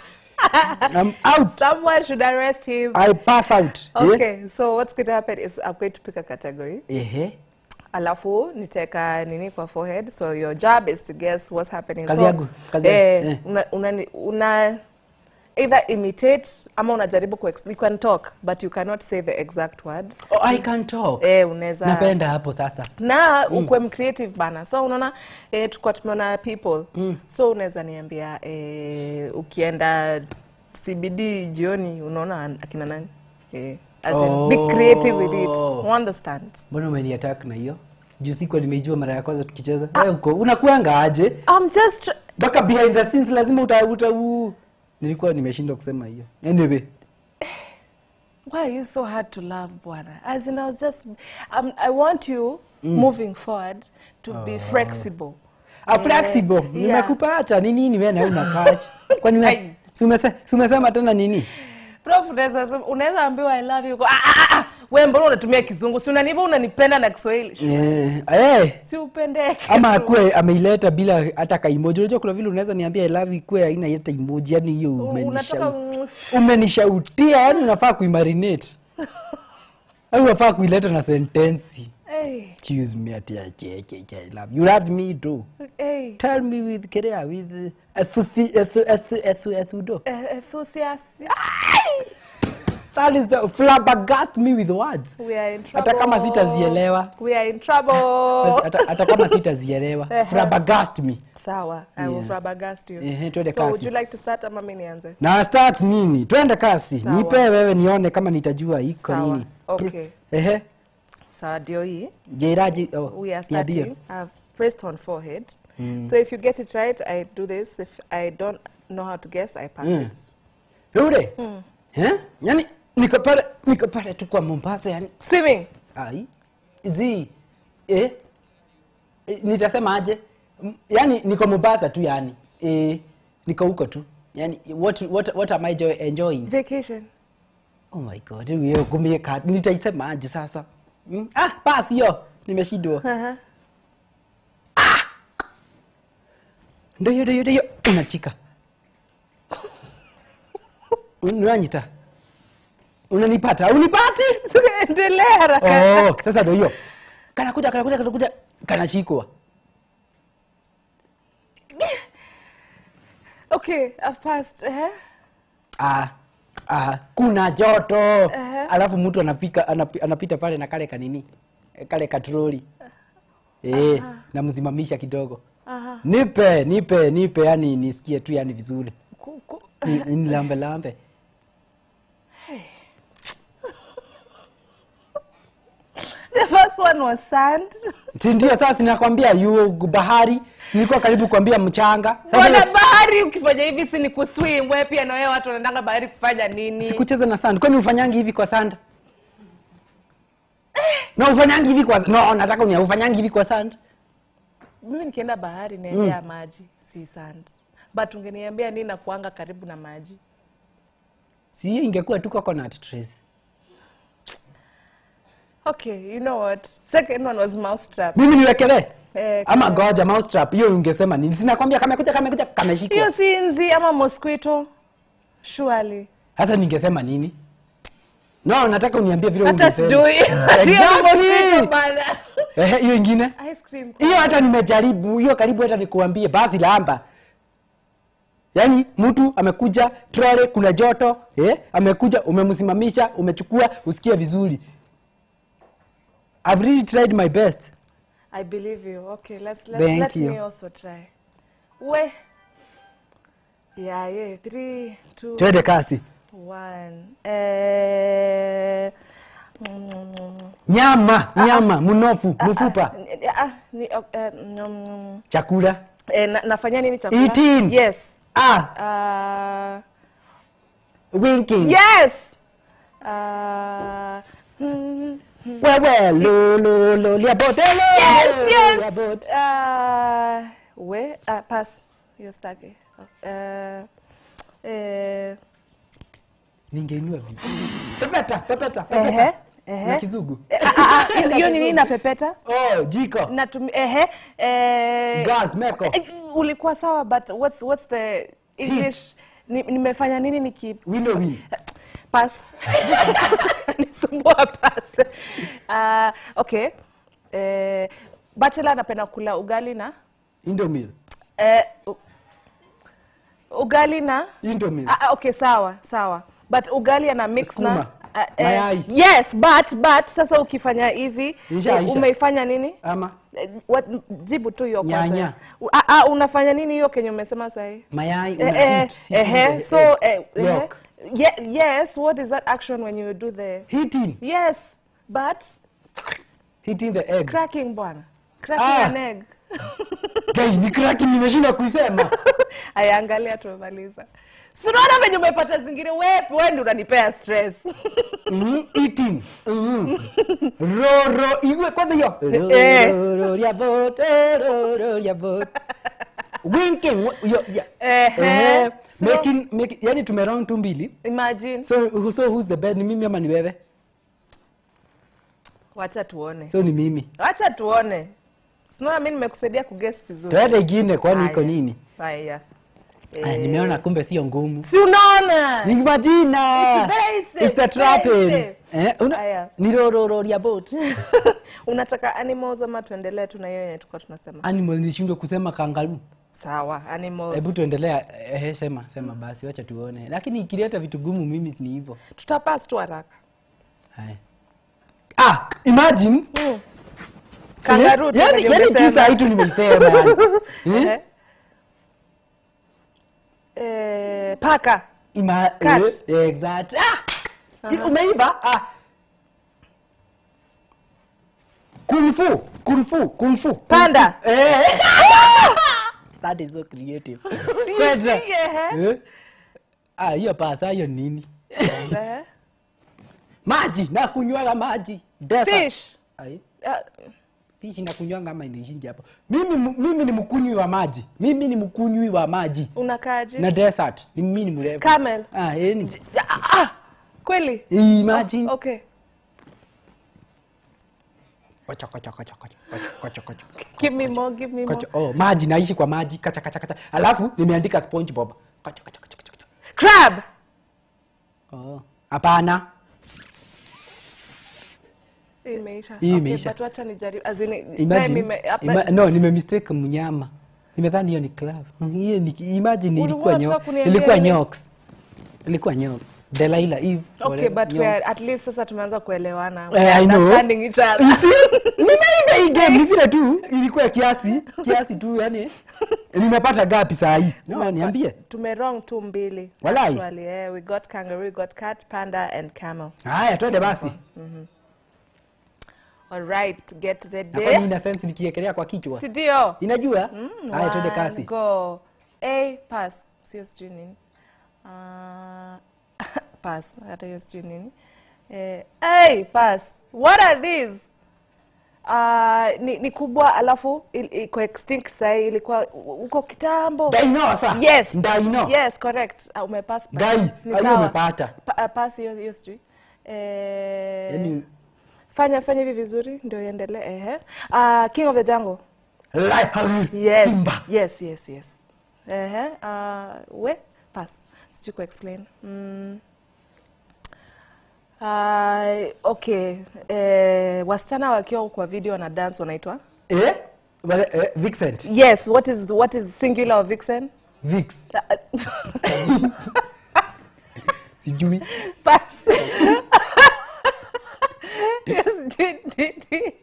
I'm out Someone should arrest him. I pass out Eh? Okay, so what's going to happen is I'm going to pick a category. Ehe. Alafu niteka nini kwa forehead. So your job is to guess what's happening. Kazi so, yangu, kazi eh, yangu, eh. una, una, una either imitate ama unajaribu ku you can talk but you cannot say the exact word. Oh, I can talk Eh, unaweza napenda hapo sasa na ukwe mcreative bana so unaona eh, tukua tumeona people so unaweza niambia eh, ukienda cbd jioni unaona an- akina nani eh, as in, be creative with it Oh. You understand mbona umeniattack na hiyo juu sikuwa nimeijua mara ya kwanza tukicheza wewe uko unakuanga aje I'm just mpaka behind the scenes lazima uta, uta u... nilikuwa nimeshindwa kusema hiyo anyway why are you so hard to love bwana as in I was just um, I want you moving forward to be flexible Ah, flexible yeah. nimekupata ni nini wewe na unakaje kwani Ai. wewe si umese- si umesema tena nini Prof, unaweza sema- unaweza ambiwa I love you, uko, "Ah, ah, ah, we mbona unatumia kizungu si unaniba unanipenda na kiswahili Eh, eh, si upendeke ama tu. akue ameileta bila hata kaimoji unajua kuna vile unaweza niambia I love you ikue haina hata emoji yani hiyo unataka umenisha- umenishautia yani unafaa kuimarinate au unafaa kuileta na sentensi hey, excuse me ati acheke I love you love me too hey. tell me with kerea with uh, ethusi- ethu- ethu- ethu- ethudo Eh, enthusiast. that is the flabbergast me with words We are in hata kama trouble. sitazielewa We are in trouble. hata hata kama sitazielewa Ehe. flabbergast me Sawa, I will Yes. flabbergast you. Ehe, twende so would kasi. you like to start ama mimi nianze? na start nini twende kasi Sawa. nipe wewe nione kama nitajua iko Sawa. nini Okay. ehe Sawa ndio hii. jeraji oh, We are niambie. starting. I've pressed on forehead. So if you get it right, I do this. If I don't know how to guess, I pass Mm. it. Yule? Eh? yani niko pale niko pale tu kwa mombasa yani Swimming. ai zi eh? Eh, nitasema aje M- yani niko mombasa tu yani eh, niko huko tu yani what, what, what am i jo- enjoying Vacation. oh my god hiyo kumie ka nitaisema aje sasa mm? ah basi hiyo nimeshindwa Uh-huh. ndio hiyo ndio hiyo, ndio hiyo unachika unanyita unanipata unipati Endelea haraka. oh, sasa ndio hiyo kanakuja kanakuja kanakuja kanashikwa Okay, I've passed. Uh-huh. ah, ah, kuna joto Ehe. alafu mtu anapika anapi, anapita pale na kale kanini eh, kale katroli eh, namsimamisha kidogo Aha. nipe nipe nipe yani nisikie tu yani vizuri Ku- ku- Ni- nilambe lambe The first one was sand. Si ndio sasa sinakwambia yu bahari nilikuwa karibu kuambia mchanga Sasa Bwana ile- bahari ukifanya hivi si ni kuswim. Wewe pia na wewe watu wanaendanga bahari kufanya nini? sikucheza na sand kwani ufanyangi hivi kwa sand no ufanyangi hivi kwa no nataka unia ufanyangi hivi kwa sand Mimi nikienda bahari naendea maji, si sand. But ungeniambia nini na kuanga karibu na maji? si hiyo ingekuwa tu coconut trees Okay, you know what? Second one was mousetrap. mimi niwekelee Eh, ama kama- goja mousetrap hiyo ungesema nini sinakwambia kamekuja kamekuja kameshikwa Hiyo si nzi ama mosquito. Surely. sasa ningesema nini no nataka uniambie vile Hata ungesema. sijui. Sio Exactly. mosquito bana. Ehe, hiyo ingine Ice cream. hiyo hata nimejaribu hiyo karibu hata nikuambie basi lamba yaani mtu amekuja trole kuna joto eh? amekuja umemsimamisha umechukua usikie vizuri I've really tried my best I believe you. Okay, let's let, Thank let you. me also try. We. Yeah, yeah. Three, two, twende kasi one. Eh, mm, nyama nyama mnofu mfupa ah, ni, eh, mm, chakula eh, na, nafanya nini chakula? Eating. Yes. ah Uh, winking yes. Uh, mm, wewe lo lo lo liabotelo yes, yes. liabot. Uh, we uh, pass. Hiyo staki. Uh, eh, ningeinua vipi pepeta pepeta ehe, pepeta ehe. na kizugu Eh, ah, ah, ah, hiyo ni nini na pepeta? oh jiko Natumi, ehe, eh, gas meko eh, ulikuwa sawa but what's, what's the English? Ni- Nimefanya nini niki window win pass nisumbua pass. Uh, okay. Eh, bachelor anapenda kula ugali na indomil eh, u- ugali na indomil Ah, ah, okay sawa sawa but ugali ana mix Sukuma. na ah, eh, Mayai. yes but but sasa ukifanya hivi Isha, eh, isha. umeifanya nini ama Eh, what, jibu tu hiyo kwanza Nyanya. U- ah, ah, unafanya nini hiyo kenye umesema sahi mayai Eh, una eh, heat, eh, heating eh, the so egg. eh, eh, Yolk. ye- yes what is that action when you do the heating yes but heating the egg cracking bwana cracking Ah. an egg Guy, ni cracking nimeshindwa kuisema ayaangalia tumemaliza sinaona venye umepata zingine we we ndi unanipea stress Mhm, eating Mhm. roro iwe kwanza hiyo Eh. roro ya bot eh, roro ya bot winking wa- hiyo ya Ehe. Ehe. So- making making yani tumerong tu mbili imagine so who- so who's the best ni mimi ama ni wewe wacha tuone so ni mimi wacha tuone sinaona mi nimekusaidia kuges vizuri tuende ingine kwani iko Haya. nini haya Aya, nimeona kumbe sio ngumu si unaona ni majina It's very safe, It's the very trapping. safe. Eh, una- Aya. ni rorororia boat unataka animals ama tuendelee tu na hiyo yenye tulikuwa tunasema animal nishindwe kusema kangaru sawa animals hebu tuendelea ehe sema sema basi wacha tuone lakini ikileta vitu gumu mimi ni hivyo tutapas tu haraka Haya. ah imagine mm. kangaroo Eh, tu yani venye yani tu umesema. saa hii tu nimeisema yani. Eh? Eh. Eh, paka Ima, Cat. eh, exact. Ah! I- Umeiva? Ah. Kung fu, kung fu, kung fu. kung Panda. fu. Eh. That is so creative. Kwenda. ehe. Eh? Ah, hiyo pasa hiyo nini? Eh. Maji, na kunywaga maji. Desert. fish Ai, Ah, fish na kunywanga ama inaishingi hapo. Mimi mu- mimi ni mkunywi wa maji. Mimi ni mkunywi wa maji. unakaaje Na desert. Ni mimi ni mrefu. Camel. Ah, yani. Ah, ah, kweli Imagine. Oh, okay Kocha, kocha, kocha, kocha, kocha, kocha, kocha. give me more give me more Kocha, oh, maji naishi kwa maji kacha kacha kacha alafu nimeandika spongebob Kocha, kocha, kocha, kocha, kocha. crab Oh, hapana Hii imeisha Hii Okay, imeisha. but wacha nijaribu as in time imagine ime- hapa- ima, no nime mistake mnyama nimedhani hiyo ni club hiyo ni imagine Ulikuwa ilikuwa unataka nyo, kuniambia ilikuwa nini? nyoks ilikuwa nyoks Delilah Eve okay whatever, but we are, nyoks. at least sasa tumeanza kuelewana Eh, We are I know. understanding each other nimeiva hii game ni vile tu ilikuwa kiasi kiasi tu yani nimepata gapi saa hii no niambie tume wrong tu mbili Walai. actually eh, we got kangaroo we got cat panda and camel haya twende basi all right get na kwani ready ina sense nikiekelea kwa kichwa si ndio inajua haya twende One, kasi go a pass sio sijui nini Ah, pass hata hiyo sijui nini eh, hey, pass what are these Uh, ni, ni kubwa alafu il- iko extinct sahii ilikuwa huko kitambo Dinosaur. yes Dino. yes correct uh, umepass pass. Gai, Ni hiyo sawa. umepata. Pa, uh, pass hiyo hiyo sijui eh, Yaani- fanya fanya hivi vizuri ndio iendelee ehe uh, king of the jungle Lion. yes Simba. yes yes yes ehe uh, we pass sijui kuexplain mm. Uh, okay eh, wasichana wakiwa kwa video na dance wanaitwa Eh? Wale- eh, Vincent. yes what is what is singular of vixen Vix. Sijui. pass yes di- di- di.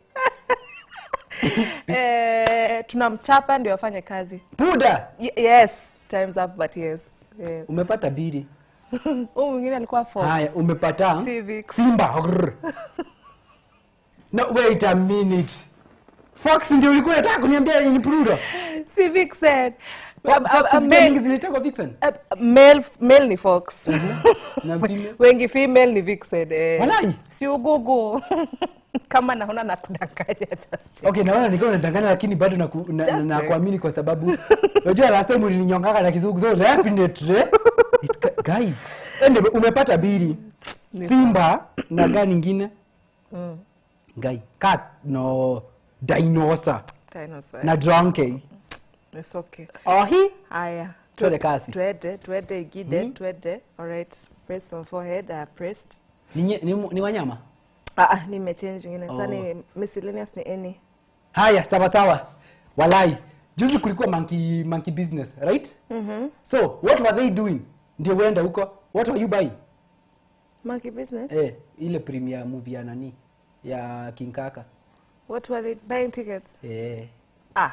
eh, tunamchapa ndio afanye kazi Puda. Y yes times up but yes eh, Umepata biri. huyu mwingine alikuwa fox Haya, umepata Si Vix. Simba. Grr. No, wait a minute. Fox ndio ulikuwa unataka kuniambia ni Puda. si vixen A- a- a Fox male- nyingi zinaitwa Vixen. a- a male male ni fox Na female. wengi female ni vixen eh. Walai. si ugugu kama naona nakudanganya just Okay, naona nilikuwa nadanganya lakini bado naku- na- na- Just nakuamini kwa sababu unajua last time ulininyongaka na kizungu so definitely it ca- guy ende umepata bili simba na gani ingine guy cat no dinosaur Dinosaur. na donkey It's okay ohi haya Twende kasi. twende twende igide twende alright press on forehead I pressed ni, nye- ni, mu- ni wanyama ah ah nimechange ingine sasa Oh. ni miscellaneous ni any haya sawa sawa walai juzi kulikuwa monkey, monkey business right mm-hmm. so what were they doing ndio uenda huko what were you buying monkey business Eh, ile premier movie ya nani ya King Kaka. what were they buying tickets Eh. ah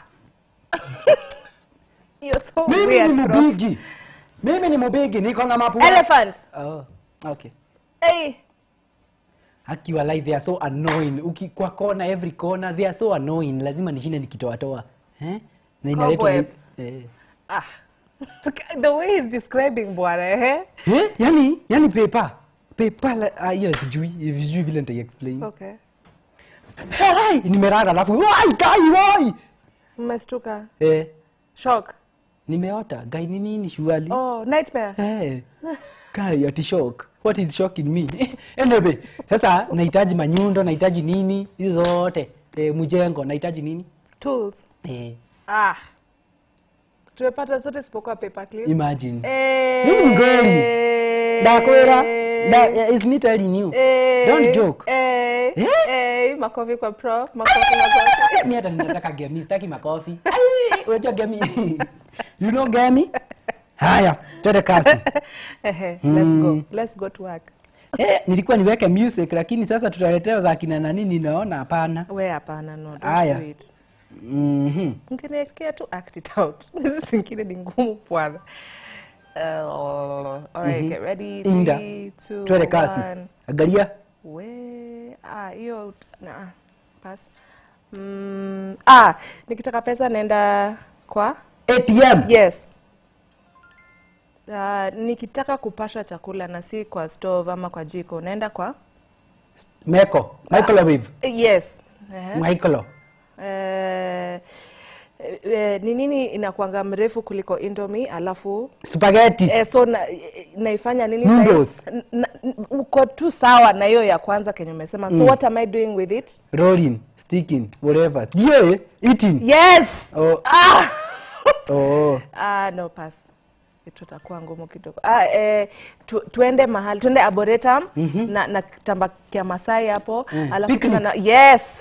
you're so Mimi ni weird bro. mubigi. Mimi ni mubigi, niko na mapu. elephant Oh, okay. hey Haki walai they are so annoying. Uki kwa kona every corner they are so annoying. Lazima nishinde nikitoa toa. Eh? Na inaletwa Cobweb. eh. ah the way he's describing bwana eh Eh? Yani, yani paper. Paper la ah, hiyo sijui, sijui vile nitai explain. okay Hey, nimerara alafu wai kai wai. mmestuka Eh, shock nimeota. Gai ni nini shuali? oh nightmare Eh. kai ati shock what is shock in me anyway sasa nahitaji manyundo nahitaji nini hizo zote e, mjengo nahitaji nini tools e, ah tumepata zote sipokuwa paper clip imagine Eh, Mimi ni ngoli. ndakwira nda, is me telling you eh, don't joke eh, Eh? eh, makofi kwa prof makofi makofi mi hata ninataka gemi sitaki makofi Ai, unajua gemi you know gemi haya twende kasi Ehe, let's go let's go to work eh, nilikuwa niweke music lakini sasa tutaletewa za kina nani ninaona hapana we hapana no don't Aya. do it Mhm. mkiniekea tu act it out hizi zingine ni ngumu bwana uh, alright get ready Inda. three, two, twende kasi one. angalia we ah hiyo na pass mm, ah nikitaka pesa naenda kwa atm yes Uh, nikitaka kupasha chakula na si kwa stove ama kwa jiko naenda kwa meko microwave yes Ehe. micro Eh, eh, ni nini inakwanga mrefu kuliko indomie alafu spaghetti eh, so na, eh, naifanya nini Noodles. sahi? N- n- uko tu sawa na hiyo ya kwanza kenye umesema so what am i doing with it rolling sticking whatever yeah eating yes oh, ah! oh. ah, no pass tutakuwa ngumu kidogo ah, eh, tu, tuende mahali tuende arboretum na, na kitamba kia masai hapo Mm. alafu Picnic. tuna na, yes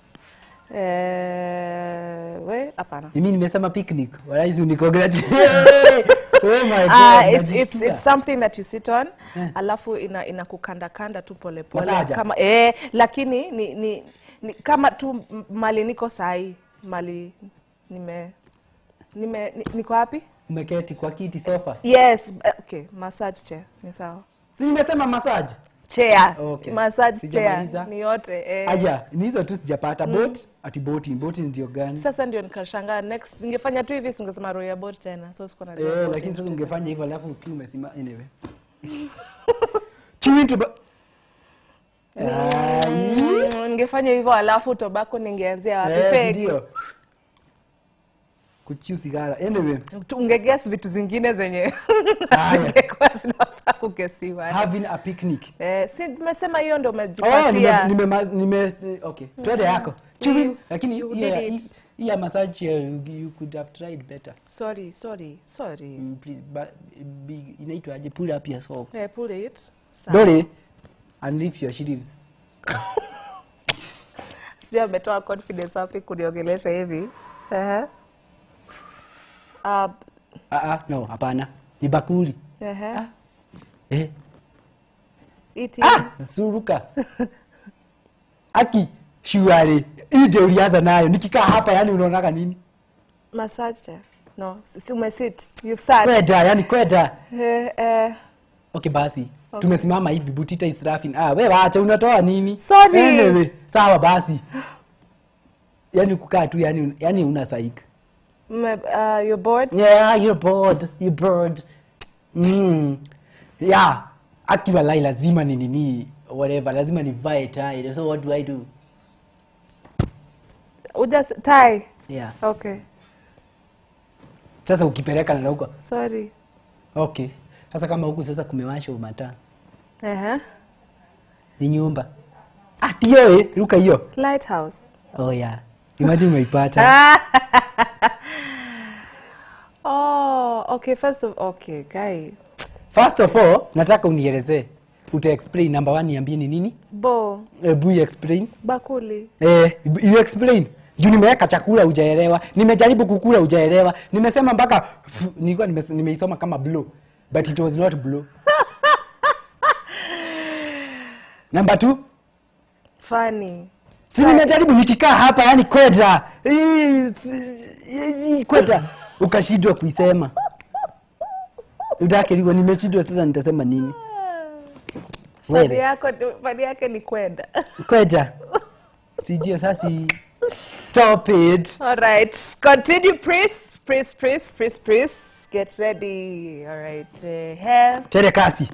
eh, we hapana mimi nimesema picnic walaisi unicongratulate oh my god Ah, it's, it's, najisikia. it's something that you sit on alafu ina inakukandakanda tu polepole Masaja. kama eh, lakini ni, ni, ni kama tu m- mali niko sahi mali nime nime ni- niko wapi umeketi kwa kiti sofa yes eh, okay massage chair ni sawa si nimesema massage chair Okay. massage Sijamaliza. chair ni yote eh. aya ni hizo tu sijapata bot ati boti boti ndio gani sasa ndio nikashangaa next ningefanya tu hivi singesema roho ya bot tena so sikuwa najua eh, bot lakini sasa ni- ungefanya hivyo alafu ukiwa umesima anyway chewing tobacco Ah, Mm, ningefanya hivyo alafu tobako ningeanzia wapi eh, Fake. ndio kuchiu sigara anyway Tu- ungeguess vitu zingine zenye Haya. zingekuwa zinafaa kugesiwa having a picnic eh, si nimesema hiyo ndo Oh, nime, umejipatia nime, nime, okay twende yako chewing lakini you hiyo ya- did it. hii- hii ya massage ya you, you could have tried better sorry sorry sorry mm, please but, be, inaitwaje pull up your socks eh, pull it Sawa. Dori and lift your sleeves sio ametoa confidence wapi kuniongelesha hivi Ehe. Ah, ah ah no hapana ni bakuli ehe. eh Eating. ah suruka aki shuari hii ndio ulianza nayo nikikaa hapa yani unaonaga nini massage chair. no si si umesit you've sat kweda yani kweda eh, eh. okay basi tumesimama hivi butita israfin ah we wacha unatoa nini Sorry. anyway, sawa basi yani kukaa tu yani yani una saika Me, uh, you're bored yeah you're bored you're bored mm. yeah akiwa lai lazima ni nini whatever lazima nivae tie so what do i do uja tie yeah okay sasa ukipeleka na huko sorry okay sasa kama huku sasa kumewasha umata Ehe. ni nyumba atio eh, ruka hiyo lighthouse oh yeah imagine umeipata oh okay first of okay guy first of all nataka unielezee uta explain number one niambie ni nini bo hebu explain bakuli eh, you explain juu nimeweka chakula ujaelewa nimejaribu kukula ujaelewa nimesema mpaka nilikuwa nimes- nimeisoma kama blue but it was not blue number two funny si nimejaribu nikikaa hapa yani kweta Hii, si- hii, kweta ukashindwa kuisema utakeliwa nimeshindwa sasa nitasema nini fani Wewe. yako fani yake ni kwenda kweta sijio sasi stop it all right continue please please please please please get ready all right uh, hair tere kasi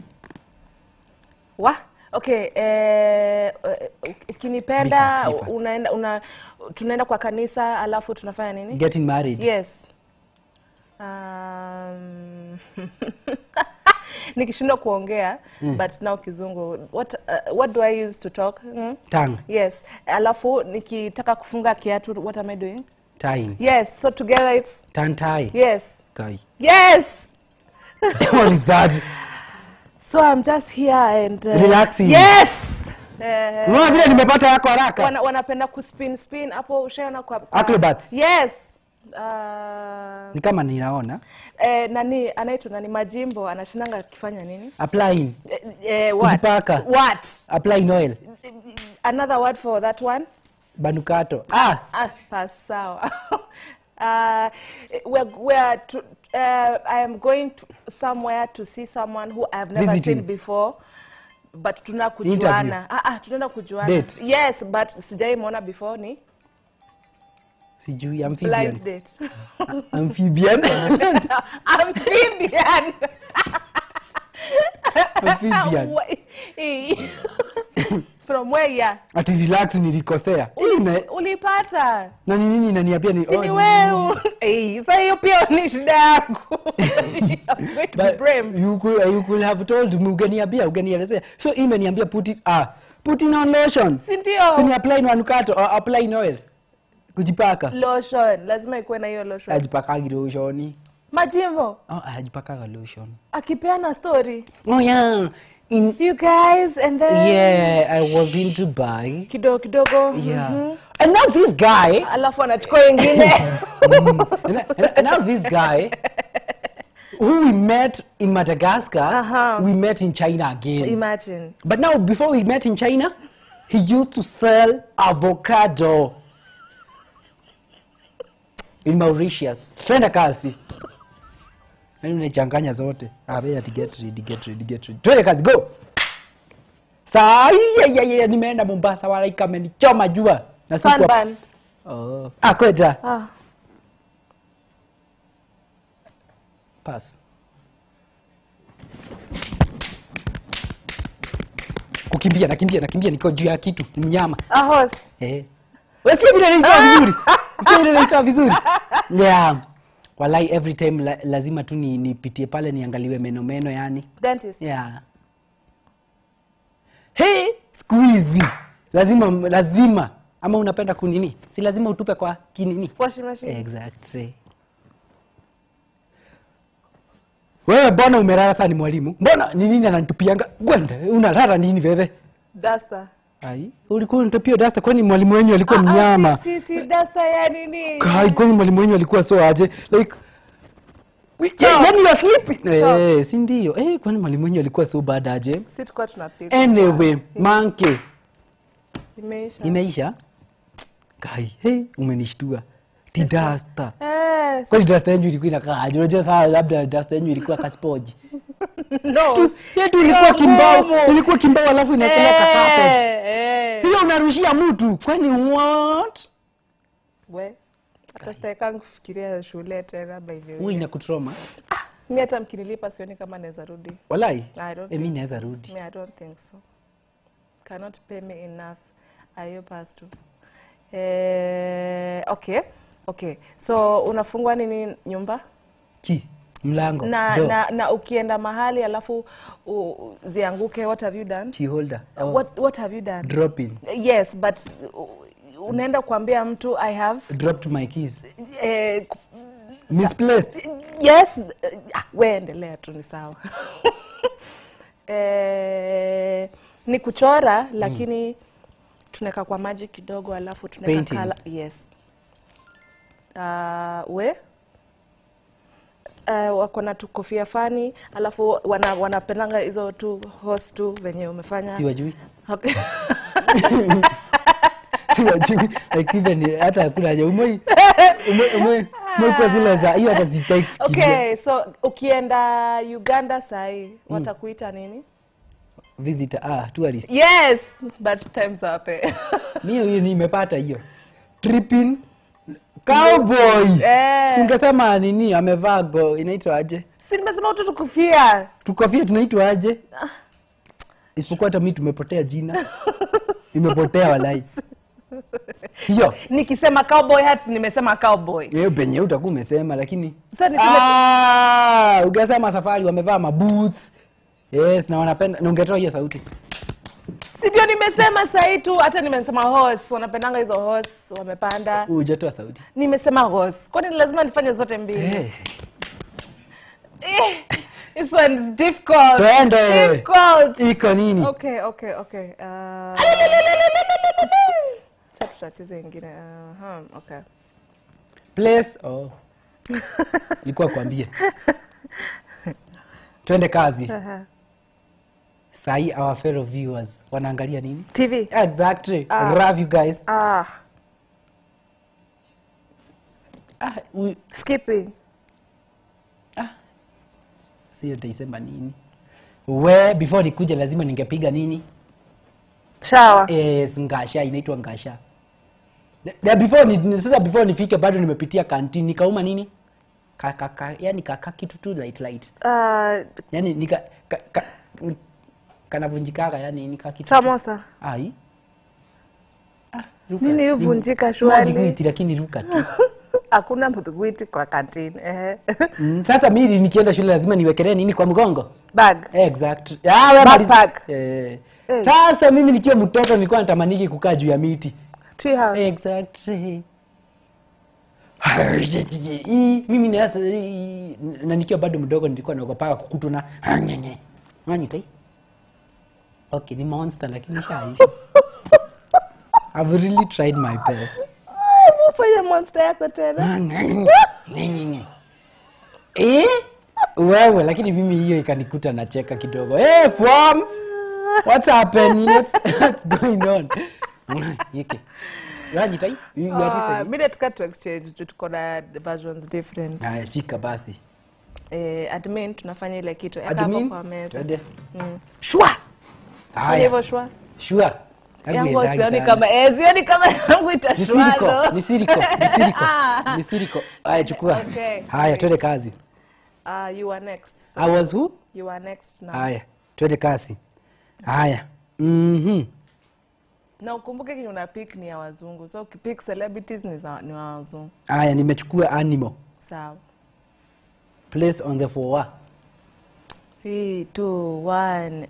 wa okay eh, eh, ukinipenda Be fast, be fast. unaenda una tunaenda kwa kanisa alafu tunafanya nini getting married yes um, nikishindwa kuongea but now kizungu what, uh, what do i use to talk mm? Tongue. yes alafu nikitaka kufunga kiatu what am i doing Tying. yes so together it's Tongue tie. yes Guy. yes what is that? so i'm just here and uh, Relaxing. yes Eh, Unaona vile nimepata yako haraka? wana, wanapenda kuspin spin hapo ushaona kwa, kwa Acrobats. yes uh, Ni kama ninaona. eh, nani anaitwa nani majimbo anashinanga akifanya nini Applying. eh, eh, what? Kujipaka. what Applying oil. another word for that one Banukato. Ah, ah, pas sawa uh, we're, we're to, uh, i am going to somewhere to see someone who i've never Visiting. seen before but tuna Interview. kujuana ah, ah, tunaenda kujuana Date. yes but sijaimwona before ni sijui amphibian. blind date Amphibian. amphibian Amphibian. Wai- from where yeah Ati relax nilikosea. Hii na ulipata na ni nini inaniambia ni si oh, ni ni- wewe Eh, sa hiyo pia ni shida yako I'm going to be But blamed. you could, you could have told me ungeniambia ungenielezea. So hii imeniambia put it ah put in on lotion. si ndio Si ni apply in manukato or apply in oil. Kujipaka. lotion lazima ikuwe na hiyo lotion Ajipakagi lotion. majimbo Oh, ajipakaga lotion. akipeana story Oh yeah. In you guys and then yeah, I was in Dubai. kidogo kidogo Yeah. And now this guy alafu anachukua wengine and, and- and now this guy who we met in Madagascar, Uh-huh. we met in China again. imagine But now, before we met in China, he used to sell avocado in Mauritius. Twende kazi. Yaani unachanganya zote. Ah, wewe ati get ready, get ready, get ready. Twende kazi, go. Saa hii ya, ya, ya, nimeenda Mombasa wala ikamenichoma jua. Na sikuwa- sunburn Oh. Ah, kweta. ah Pass. Kukimbia, nakimbia, nakimbia niko juu ya kitu, ni mnyama. a horse Eh. Wasikia vile naitoa vizuri? Wasikia vile naitoa vizuri? Yeah. Walai every time la, lazima tu ni nipitie pale niangaliwe meno meno yani. dentist Yeah. Hey, siku hizi lazima lazima ama unapenda kunini? Si lazima utupe kwa kinini? washing machine Exactly. Wewe mbona umelala sana ni mwalimu? Mbona ni nini ananitupianga? Gwenda, unalala nini wewe? duster Ai, ulikuwa unatupia dasta kwani mwalimu wenyu alikuwa Ah, ah, mnyama? si, si, si duster ya nini Kai, kwani mwalimu wenyu alikuwa so aje? Like we- yeah, when you are sleeping. Eh, si ndio? Eh, kwani mwalimu wenyu alikuwa so bad aje? si tukua tunapiga Anyway, monkey. imeisha Imeisha? Kai, hey, umenishtua. Ti dasta. eh Kwani dasta yenyu ilikuwa inakaa aje? Unajua saa labda dasta yenyu ilikuwa kaspoji. no Tu- yetu ilikuwa kimbao, ilikuwa kimbao alafu inapeleka carpet. eh eh Hiyo unarushia mtu. Kwani what? we hata sitaekangu kufikiria shule tena by the Huwa way inakutroma. mi hata mkinilipa sioni kama naweza rudi Walai. I don't Eh, mimi naweza rudi. me i don't think so cannot pay me enough ayo pastu eh, okay okay so unafungwa nini nyumba Ki? Mlango. na, door, na, na ukienda mahali alafu u, zianguke what have you done key holder. Oh, what, what have you done drop in. yes but uh, unaenda kuambia mtu i have Dropped my keys. eh, ku- Misplaced. yes ah, we endelea tu ni sawa eh, ni kuchora lakini tunaweka kwa maji kidogo alafu tunaweka Painting. kala yes uh, we Uh, wako na tu kofia fani alafu wana, wanapendanga hizo tu host tu venye umefanya Siwajui. Okay. Siwajui. Like even hata hakuna haja. Umoi. Umoi umoi. Umoi kwa zile za hiyo hata sitaki kufikiria. okay so ukienda uganda sahii watakuita nini Visitor ah tourist. yes but times up eh. Mimi hiyo nimepata hiyo. Tripping cowboy. Eh. Tungesema nini amevaa go inaitwa aje? si nimesema utu tukufia tukofia tunaitwa aje isipokuwa hata mi tumepotea jina imepotea walai hiyo nikisema cowboy hats nimesema cowboy hiyo penye utakuwa umesema lakini Sasa niseme tu- Ah, ukasema safari wamevaa maboots yes na wanapenda na ungetoa hiyo sauti si ndio nimesema sahii tu hata nimesema horse wanapendanga hizo horse wamepanda ujatoa sauti nimesema horse kwani lazima nifanye zote mbili Eh, Eh, this one is difficult Twende. difficult iko nini okay okay okay uh, acha tutacheze ingine uh, okay place oh. ilikuwa kuambia twende kazi sahii our fellow viewers wanaangalia nini tv exactly love you guys ah ah, huyu- skipping sio nitaisema nini we before nikuja lazima ningepiga nini shower yes, ngasha inaitwa ngasha Na- na before ni, ni- sasa before nifike bado nimepitia kantin nikauma nini ka, ka, ka, yani kaka kitu tu light light uh, yani nika ka, ka, ni- kanavunjikaga yani nika kitu tu. samosa ai ah, ruka. nini Ni- huvunjika ni shwali gwiti, lakini ruka tu hakuna mdhugwiti kwa kantini eh. Mm, sasa mimi nikienda shule lazima niwekelee nini kwa mgongo bag exact ah, we Backpack. maliza- eh. Eh. sasa mimi nikiwa mtoto nilikuwa natamaniki kukaa juu ya miti tree house exactly Hii, mimi nasa na nikiwa bado mdogo nilikuwa naogopaga kukutwa na nyenye nanyitai okay ni monster lakini shaisha I've really tried my best fanya monster yako tena Nyenye. eh wewe lakini mimi hiyo ikanikuta nacheka kidogo hey, from what's happening what's, what's going on yike nanyitai you, you are Ah, listening? mi nataka tu exchange juu tuko na versions different Haya, shika basi eh, admin tunafanya ile kitu eka hapo admin kwa meza Twende. shwa fanya haya hivyo shwa sure yangu Hakuendagi sioni sana. kama eh, sioni kama yangu Ni siriko, itashwalo ni siriko, ni siriko, ni siriko. haya chukua Okay, haya great. twende kazi uh, you are next so i was who you are next now haya twende kazi haya mhm na ukumbuke kenye una pick ni ya wazungu so ukipick celebrities ni, za, ni wa wazungu haya nimechukua animal sawa place on the floor Three, two, one.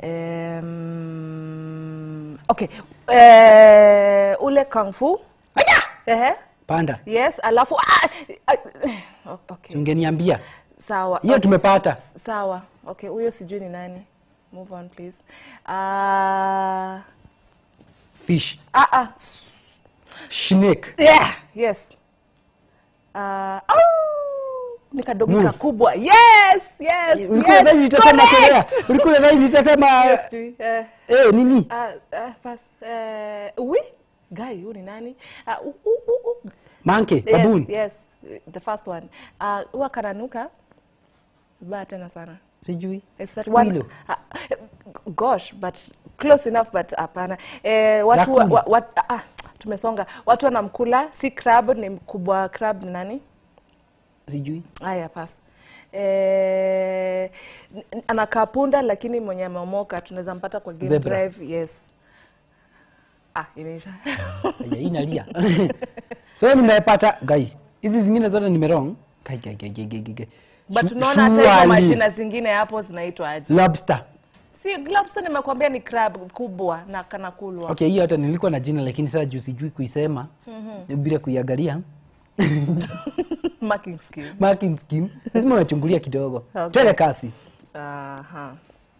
Um, okay. Eh, ule kung fu. Ehe. panda Yes, alafu ah, ah, okay. ungeniambia Sawa. hiyo okay. tumepata Sawa. Okay, huyo sijui ni nani. Move on please. Ah, fish ah, ah. snake Yeah, yes. Ah, au, ni kadogo Move. kakubwa. Yes, yes. ulikuwa yes. nadhani nitasema Correct. Korea ulikuwa nadhani nitasema Yes, tui. Eh, eh nini Ah, ah, pass. Eh, uwi guy huyu ni nani Ah, u- u- u- u- monkey baboon yes, yes the first one Ah, huwa kananuka vibaya tena sana sijui Is that one? Squirrel. Ah, gosh but close enough but hapana eh, watu wa, Raccoon. wa, wa, ah, tumesonga watu wanamkula si crab ni mkubwa crab ni nani sijui haya pas eh, n- n- anakaa punda lakini mwenye ameomoka tunaweza mpata kwa game Zebra. drive yes ah imeisha Aya, inalia so nimepata gai hizi zingine zote nimerong gai gai gai gai gai gai but Su- tunaona hata hizo surely. majina zingine hapo zinaitwa aje lobster si lobster nimekwambia ni crab kubwa na kanakulwa okay hiyo hata nilikuwa na jina lakini sasa juu sijui kuisema bila kuiangalia marking scheme marking scheme lazima unachungulia kidogo Okay. twende kasi aha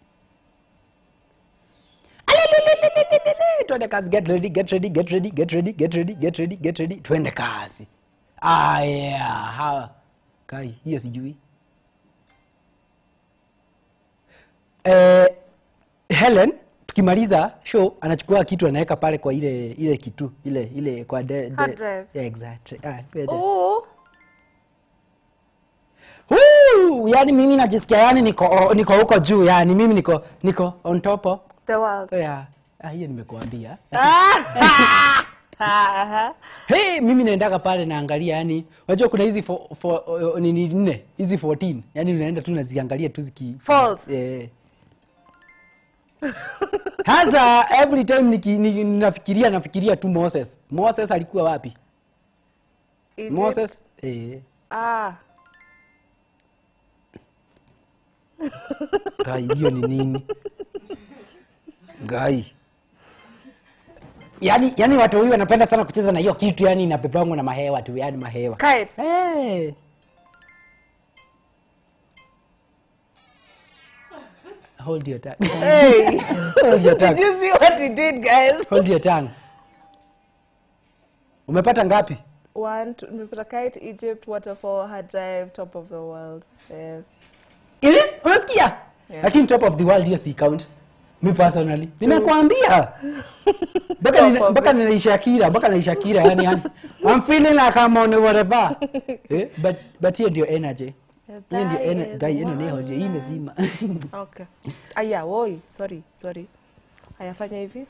twende kasi get ready get ready get ready get ready get ready get ready get ready twende kasi aya ha kai hiyo sijui eh, helen tukimaliza show anachukua kitu anaweka pale kwa ile ile kitu ile ile kwa de, de, Hard drive. yeah, exactly. ah, twende. Ooh. Huu, yani mimi najisikia yani niko niko huko juu yani mimi niko niko on top of the world yeah. Ah, hiyo nimekuambia Ah! Aha. hey, mimi naendaga pale naangalia yani unajua kuna hizi fo- fo- uh, nini nne hizi 14 yani unaenda tu naziangalia tu ziki Falls. eh. Sasa every time niki, niki, nafikiria nafikiria tu Moses. Moses alikuwa wapi? Egypt. Moses eh. Ah. Ngai, hiyo ni nini? Ngai. Yaani yaani watu huyu wanapenda sana kucheza na hiyo kitu yani inapepangwa na mahewa tu, yani mahewa. Kite. Hey. Hold your tongue. Hey. Hold your Did tongue. you see what he did, guys? Hold your tongue. Umepata ngapi? One, two, nimepata kite, Egypt, waterfall, hard drive, top of the world. Yeah. Ili? Unasikia? Yeah. Lakini top of the world hiyo si count. Mi personally. Nimekuambia. Mpaka Top nina- of mpaka ninaisha kira, mpaka naisha kira yani yani. I'm feeling like I'm on whatever. Eh, but but hiyo ndio energy. Hiyo ndio That energy. is Guy, hiyo ndio one. energy. Hii imezima. Okay. Aya, woi, sorry, sorry. Ayafanya hivi.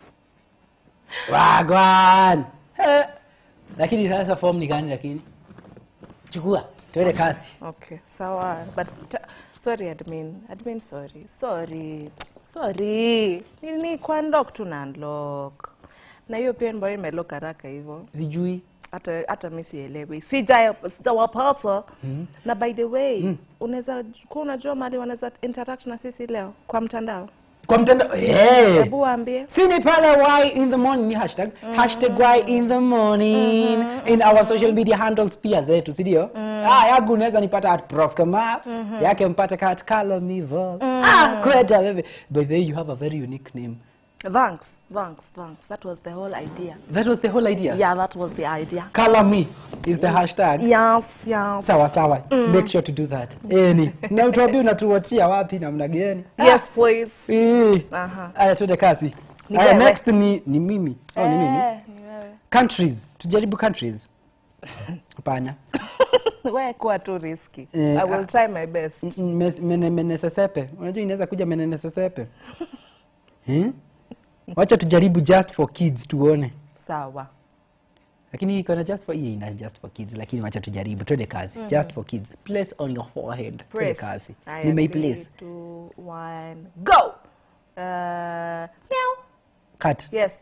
Wagwan. Eh. Lakini sasa form ni gani lakini? Chukua, tuende kasi. Okay, sawa. But ta- sorry admin. Admin sorry. Sorry. Sorry. Nini kwa unlock tu na unlock. Na hiyo pia mbona imelock haraka hivyo? Sijui. hata hata mi sielewi sija sijawapata na by the way unaweza kuwa unajua mali wanaweza interact na sisi leo kwa mtandao Kwa mtandao. Eh. hebu waambie Sini pale why in the morning ni hashtag hashtag why in the morning in our social media handles pia zetu si ndio? Ah, yangu unaweza nipata at prof kama yake mpate kat kalamivo ah kweta baby by the way you have a very unique name thanks thanks thanks that was the whole idea that was the whole idea yeah that was the idea color me is the hashtag yes yes sawa sawa make sure to do that any na utuambie unatuachia wapi namna gani yes please Eh. Aha. aya tuende kasi Ni aya wewe. next ni ni mimi oh, ni mimi Eh, ni wewe countries tujaribu countries hapana wewe kuwa tu risky Eh, i will ah. try my best Mm, mm, mes- mene- menesesepe unajua inaweza kuja menenesesepe hmm? wacha tujaribu just for kids tuone sawa lakini iko na just for hii ina just for kids lakini wacha tujaribu twende kazi just for kids place on your forehead twende Press. kazi Aya, nimeiplace three, two, one, go uh, meow cut yes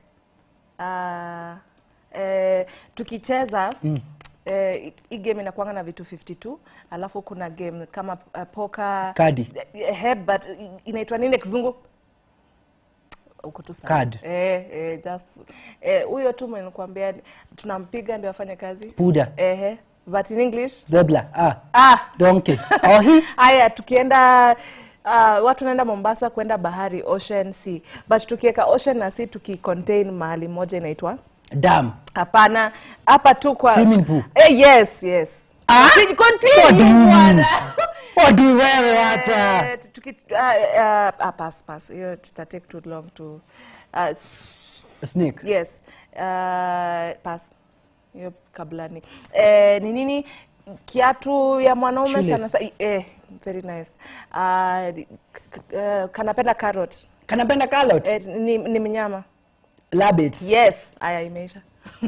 uh, eh, tukicheza mm. eh, hii game inakuanga na vitu 52 alafu kuna game kama uh, poka Kadi. eh, but i- inaitwa nini kizungu uko tu sawa. Card. eh, eh, just eh, huyo tu mwenye kuambia tunampiga ndio afanye kazi puda eh, but in english zebra ah ah donkey oh hi haya tukienda uh, watu naenda mombasa kwenda bahari ocean sea but tukiweka ocean na sea tukicontain mahali moja inaitwa dam hapana hapa tu kwa Swimming pool. eh, yes yes Ah? Continue, continue, What do you mean? bwana. wadi wewe hata Eh, tuki- ah, ah, ah, pass, pass. hiyo tuta take too long to uh, snake yes uh, pass hiyo kablani eh, ni nini kiatu ya mwanaume Shoelace. sana sa, eh, very nice uh, k- k- eh, kanapenda carrot kanapenda carrot eh, ni, ni mnyama rabbit yes aya imeisha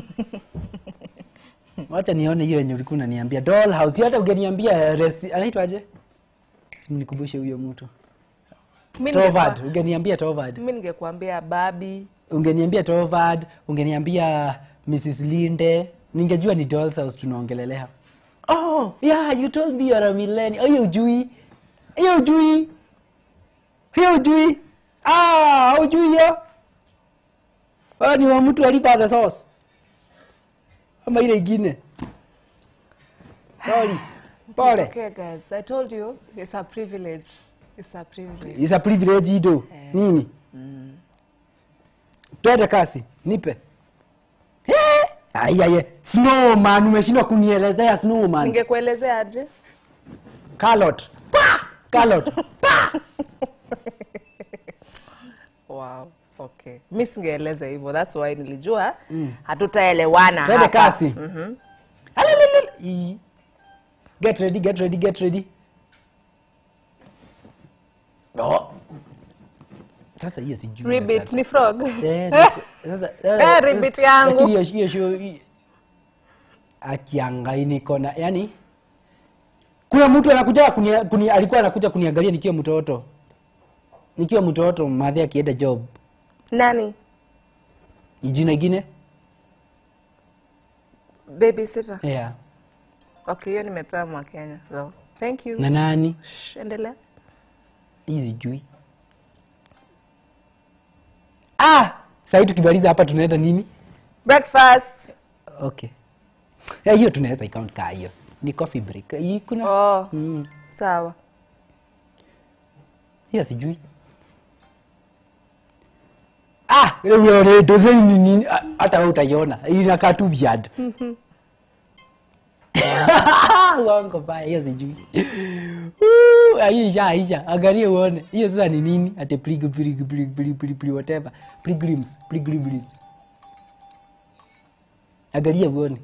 wacha nione hiyo yenye ulikuwa unaniambia dollhouse hata ungeniambia resi anaitwaje simnikumbushe huyo mtu Mi tovad ningekuwa- ungeniambia tovad mi ningekuambia babi ungeniambia tovad ungeniambia mrs linde ningejua ni dollhouse tunaongelelea oh yeah you told me you're a millennial hiyo ujui hiyo ujui hiyo ujui ah ujui hiyo wewe ni wa mtu alipa the sauce ama ile ingine sorry pole okay guys i told you it's a privilege it's a privilege is a privilege ido nini twende kasi nipe Eh, aiaye snowman umeshindwa kunielezea snowman ningekuelezea aje carrot pa carrot wow okay mi singeeleza hivyo thats why nilijua hatutaelewana twende hapa. kasi Alelelele. Ii. get ready get ready get ready oh. sasa hiyo sijui ribbit sasa. ni frog Eh, niko- sasa- sasa- Eh, ribbit yangu. lakini hiyo- hiyo show hii- akiangai niko na yani kuna mtu anakuja kunia, kunia, alikuwa anakuja kuniangalia nikiwa mtoto nikiwa mtoto madhi akienda job nani jina ingine baby sitter yeah. okay hiyo nimepewa mwakenya so thank you na nani Shh, endelea hii sijui ah sahii tukimaliza hapa tunaenda nini breakfast okay Eh, hiyo tunaweza ikaunti kaa hiyo ni coffee break hii kuna oh mm, sawa hiyo sijui ah dothei ni nini Ah, hata we utaiona inakaa tu viad wango baya hiyo sijui Uh, hiyo isha isha angalia uone hiyo sasa ni nini ate plig plig plig plig plig plig whatever pilgrims pilgrims angalia uone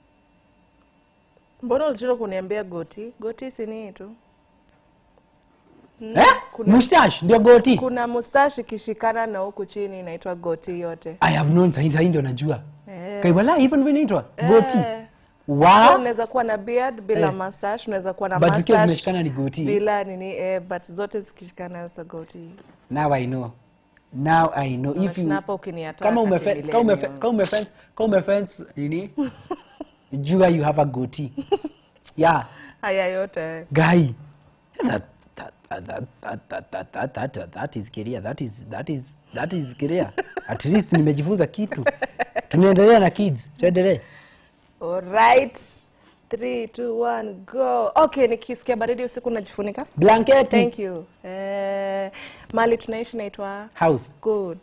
mbona ulichora kuniambia goti goti sini tu eh mustache ndio goti kuna mustashi ikishikana na huku chini inaitwa goti yote i have known sahi sahi ndio najua Eh. kaiwala hivyo ndivyo inaitwa goti Eh. So, wa unaweza kuwa na beard bila Eh. mustache unaweza kuwa na but zikiwa mustache zimeshikana ni goti bila nini eh, but zote zikishikana sa goti now i know now i know if you Unashinapa ukiniatoa kama kati umefe- kama umefe- millennium. kama umefence kama umefence nini jua you have a goatee yeah haya yote guy that that that that that that that that, that, that is career that is that is that is career at least nimejifunza kitu tunaendelea na kids tuendelee alright 3 2 1 go okay nikisikia baridi usiku najifunika blanketi thank you eh, mali tunaishi naitwa house good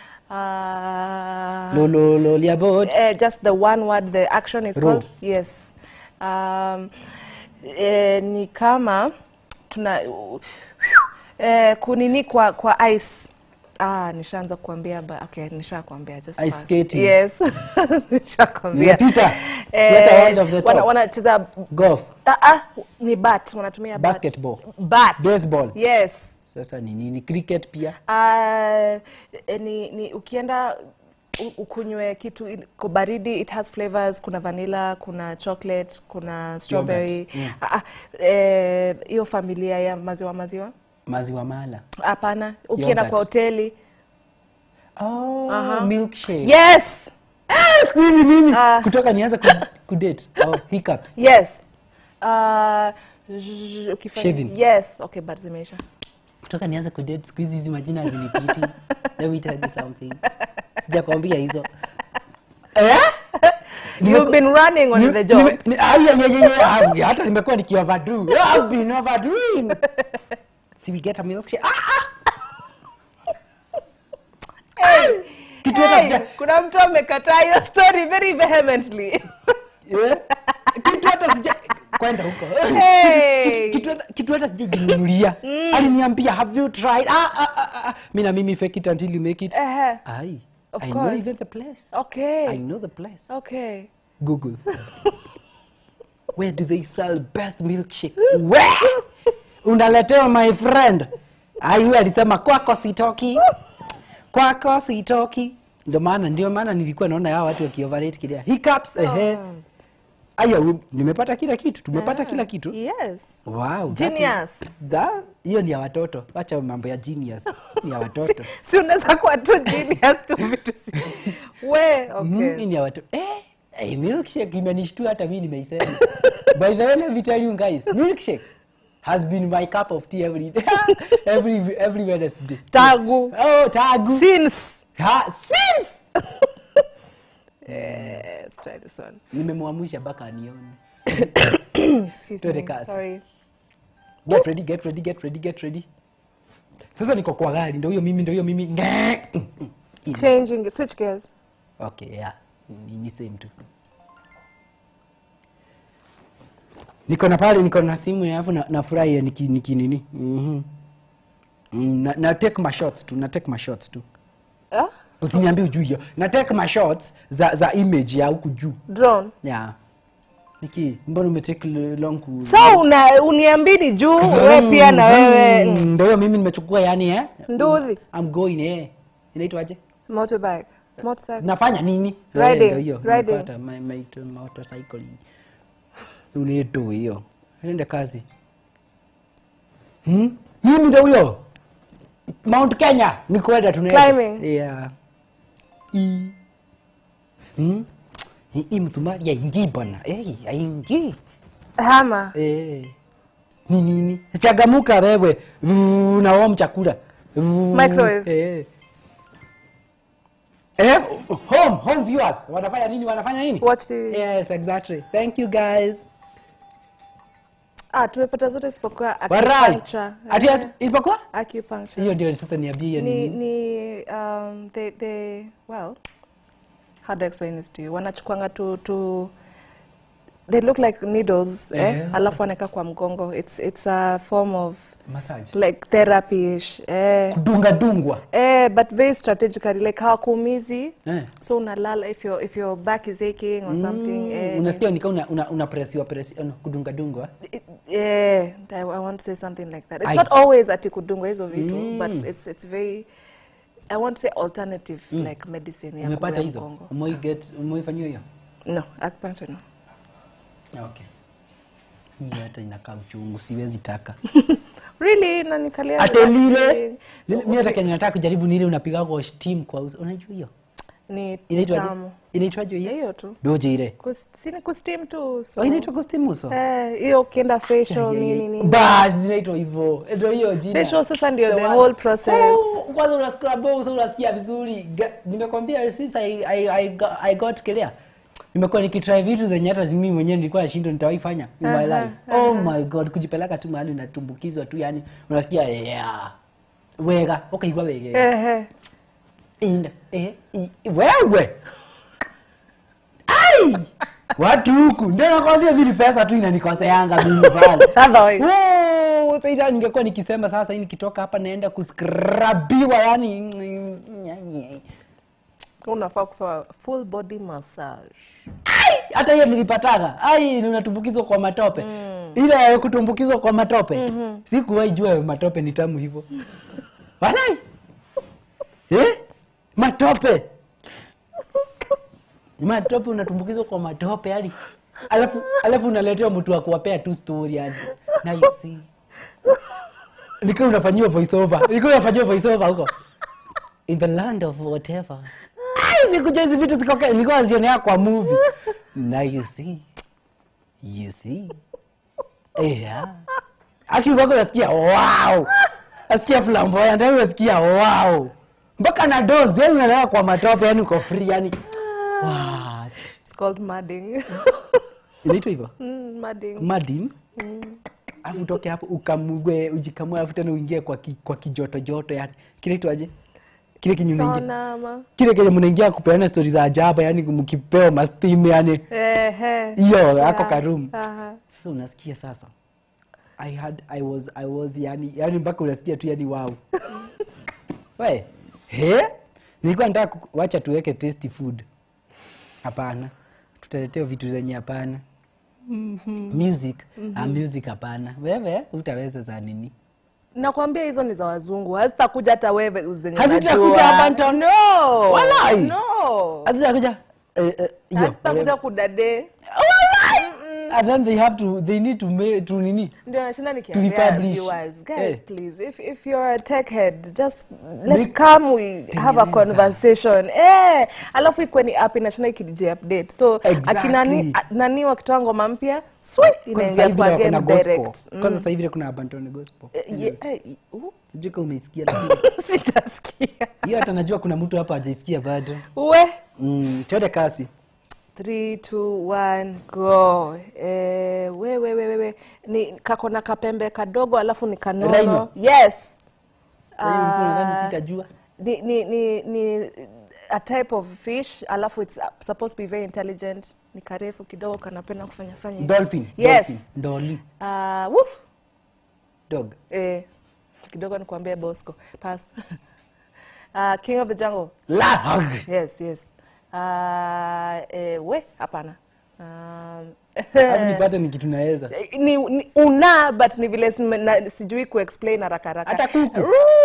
uh, lolo liabod uh, just the one word the action is Row. called yes um, eh, ni kama tuna eh, kunini kwa kwa ice ah nishaanza kuambia ba, okay nishakwambia just Ice pass. skating. yes nishakwambia Nimepita. Siata word of the wana- top. wanacheza golf ah, ah, ni bat wanatumia bat. basketball bat Baseball. yes sasa ni nini cricket pia Uh, ni, ni ukienda u- ukunywe kitu in- ko baridi it has flavors kuna vanilla kuna chocolate kuna strawberry Mm. Ah, ah, eh, hiyo familia ya maziwa maziwa maziwa mala hapana ukienda Yogurt. kwa hoteli oh, Aha. milkshake yes Ah, siku hizi mimi Ah. kutoka nianza ku, kudate oh, hiccups yes uh, zzz, ukifanya- Shaving. yes okay but zimeisha kutoka nianza kudate siku hizi hizi majina hazinipiti let me tell you something sijakwambia hizo eh? you've been running on Ni- the job nime- ni- ah, yeah, yeah, yeah, yeah, I've- hata nimekuwa nikioverdo I've been overdoing si we get a milkshake ah, ah. kitu hata hey, sija- kuna mtu amekataa hiyo story very vehemently eh? kitu hata sija kwenda huko Hey. kitu hata- kitu hata sijajinunulia aliniambia have you tried ah, ah, ah, ah. mi na mimi fake it until you make it Ehe. Aye. Of I know course. even the place okay I know the place okay google where do they sell best milkshake where unaletewa my friend ayu alisema kwako sitoki kwako sitoki ndio maana ndio maana nilikuwa naona hao watu wakioverate kilia hiccups ehe aya we- nimepata kila kitu tumepata kila kitu yes wow that is- Genius. that- hiyo ni ya watoto wacha mambo ya genius ni ya watoto si unaweza kuwa tu genius tu vitu si we Mm, okay hii ni ya watoto eh eh, milkshake imenishtua hata mimi nimeisema by the way let me tell you guys milkshake has been my cup of tea every day every every Wednesday tagu oh tagu since ha, since Eh, let's try this one nimemwamsha mpaka anione excuse Twende me kazi. sorry get ready get ready get ready get ready sasa niko kwa gari ndio hiyo mimi ndio hiyo mimi Ngek. changing switch gears okay yeah ni, ni same tu niko na pale niko na simu alafu na, nafurahi niki, niki nini mm na, na take my shots tu na take my shots tu ah? usiniambie ujui hiyo na take my shots za za image ya huku juu drone yeah niki mbona umetake l- long ku so una uniambini juu we pia na wewe Mm, ndio hiyo mimi nimechukua yani eh Nduthi. I'm going eh inaitwaje motorbike motorcycle nafanya nini Riding, Eh, ndio hiyo riding. nimepata my, my, motorcycle unaitwa hiyo ende kazi hmm? mimi ndo huyo mount kenya ni kwenda tunaenda Climbing. yeah. I. Hmm? Hii- hii msumari yaingii bwana hey, yaingii hama Eh. ni nini chagamuka wewe Vuu, na warm chakula Vuu, Microwave. eh. Eh, home home viewers wanafanya nini wanafanya nini Watch TV. yes exactly thank you guys Ah, tumepata zote isipokuwa warai acupuncture. ati Eh, isipokuwa acupuncture. hiyo ndio sasa niambie hiyo ni, ni ni um, they, they, well, how do I explain this to you? Wanachukwanga tu, tu they look like needles eh? Eh. alafu wanaweka kwa mgongo. It's, it's a form of massage like therapy-ish. Eh. kudunga dungwa Eh, but very strategically like hawakuumizi eh. so unalala if your, if your back is aching or something eh, unasikia nika una, una, una presiwa presiwa no, kudunga dungwa it, yeah, I, I want to say something like that. It's I- not always ati kudungwa hizo vitu but it's, it's very I want to say alternative like medicine ya umepata ya hizo mgongo. umoi get umeifanyiwa hiyo No, acupuncture no. okay hiyo hata inakaa uchungu siwezi taka Really nanikalia hata lile relaxing. lile- mi hata kenye nataka kujaribu ni ile unapiga kwa steam kwa uso unajua hiyo ni inaitwaje tamu. inaitwaje hiyo hiyo tu doje ile Kus- si ni kusteam tu so. oh inaitwa kwa steam uso Eh, hiyo ukienda facial nini nini basi zinaitwa hivyo ndio hiyo jina facial sasa ndio the one. whole process Oh, kwanza una scrub uso unasikia vizuri Ga- nimekwambia since I, I, I, got, I got clear nimekuwa nikitry vitu zenye hata mimi mwenyewe nilikuwa nashindwa nitawahi fanya in my life oh my god kujipeleka tu mahali unatumbukizwa tu yani unasikia yeah wega ukaigua wege Ehe. Ina, eh, i- wewe ai watu huku ndio nakwambia vili pesa tu inanikoseanga mimi pale Otherwise. Oh, sasa ningekuwa nikisema sasa hii nikitoka hapa naenda kuskrabiwa yani unafaa kufanya full body massage Ai, hata hiyo nilipataga ai unatumbukizwa kwa matope ile ya kutumbukizwa kwa matope sikuwahi jua matope ni tamu hivyo walai eh? matope matope unatumbukizwa kwa matope yani alafu alafu unaletewa mtu wa kuwapea tu story yani na you see nikiwa unafanyiwa voice over nikiwa unafanyiwa voice over huko in the land of whatever Ai, sikuja hizi vitu sikoke nilikuwa nazionea kwa movie now you see you see yeah akiwako nasikia wow nasikia flamboyant yani unasikia wow mpaka na dozi yani unalala kwa matope yani uko free yani what it's called madding inaitwa hivyo mm, madding madin alafu utoke hapo ukamugwe ujikamue alafu tena uingie kwa, ki, kwa kijoto joto yani kinaitwaje kile kinye unaingia sauna ama kile kenye mnaingia kupeana stori za ajabu yani mkipewa mastim yani Ehe. hiyo Yeah. yako karum Aha. sasa unasikia sasa i had i was i was yani yani mpaka unasikia tu yani wow we he nilikuwa nataka ku- wacha tuweke tasty food hapana tutaletewa vitu zenye hapana music ah, music hapana wewe utaweza za nini nakwambia hizo ni za wazungu hazitakuja hata wewe zenye Hazitakuja unajua. hapa nita- no Walai. no hazitakuja eh, eh, hiyo, hazitakuja whatever. kudade and then they have to they need to make to nini ndio nashinda nikiambia Tulipublish. viewers guys Eh. please if, if you're a tech head just let's Make- come we have a Tengeneza. conversation eh alafu ikuwe ni app inashinda ikidj update so Exactly. akina nani, a- nani wakitoa ngoma mpya swi Kwanza sasa inaingia hivi kwa vile kuna game gospel direct kwanza sasa hivi vile kuna abandon gospel Eh, ye- eh, uh, sijui kama umeisikia lakini sijasikia hiyo hata najua kuna mtu hapa hajaisikia bado we mm, twende kasi 3 2 1 go eh, we, we, we, we, we. ni kako na kapembe kadogo alafu ni kanono Rhino. yes Kwa hiyo ulikuwa Ah, unadhani sitajua ni, ni, ni, ni a type of fish alafu it's uh, supposed to be very intelligent ni karefu kidogo kanapenda kufanya fanya hivi. dolphin yes dolphin, ndoli uh, woof dog eh, kidogo nikuambia bosco pass uh, king of the jungle lag yes yes uh, eh, we hapana um, Alafu nipate ni kitu naweza ni, ni una but ni vile sime- na- sijui kuexplain haraka haraka Hata kuku.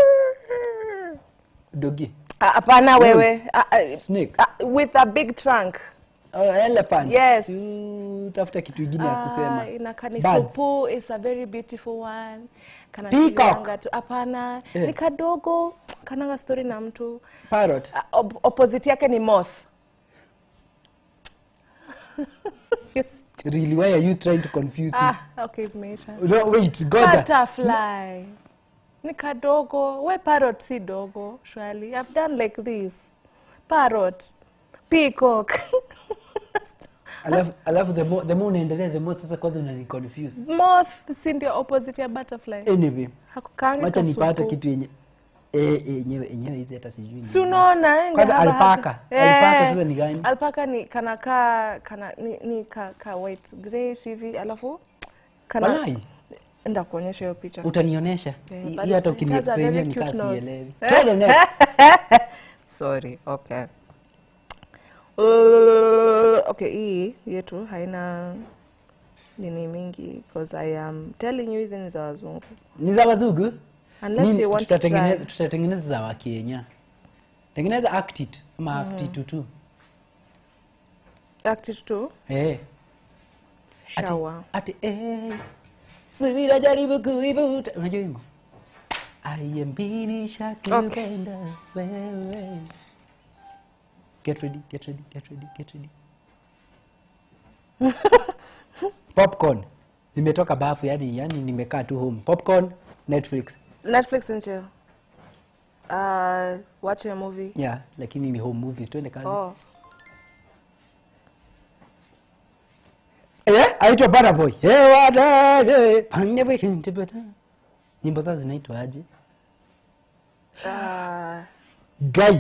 dogi Ah, hapana wewe Ah, ah, Snake. ah, with a big trunk oh, elephant Yes. Si tafuta kitu ingine ya kusema Ah, inakaa ni Birds. supu is a very beautiful one Kana Peacock. tilianga tu hapana Eh. ni kadogo kananga story na mtu parrot Ah, op opposite yake ni moth Yes, really why are you trying to confuse me ah, okay zimeisha no wait goja butterfly ni kadogo we parrot si dogo shwali i've done like this parrot peacock alafu alafu the more the more unaendelea the more sasa kwanza unani confuse moth si ndio opposite ya butterfly anyway hakukangi wacha nipate kasuku. kitu yenye eh yenyewe yenyewe hizi hata sijui ni si unaona eh, Kwanza ngahaba hapa. alpaka. Alpaka sasa ni gani? alpaka ni kanakaa kana ni, ni ka, ka white grayish hivi alafu kana walai enda kuonyesha hiyo picha utanionyesha Yeah, Hii- but hii hata it has a ukiniexplainia very nikaa cute nose. sielewi To the next. sorry okay uh, okay hii yetu haina nini mingi because i am telling you hizi ni za wazungu ni za wazungu Unless Nini, you want to tutatengeneza try. tutatengeneza za wakenya tengeneza actit ama actit tu active tu eh ati shower ati eh subira jaribu kuivuta unajua wimbo ayembinisha kupenda wewe get ready get ready get ready get ready popcorn nimetoka bafu yani yani nimekaa tu home popcorn netflix netflix and chill uh, watch a movie yeah lakini ni home movies twende kazi oh Eh, aitwa Burna Boy. Eh, wadade, pande wikindi bada. Nyimbo zao zinaitwa aje? uh, Guy.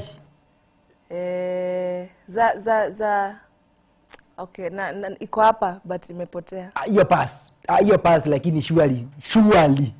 eh, za za za okay na, na iko hapa but imepotea Ah, Hiyo pass. Ah, Hiyo pass lakini surely, surely.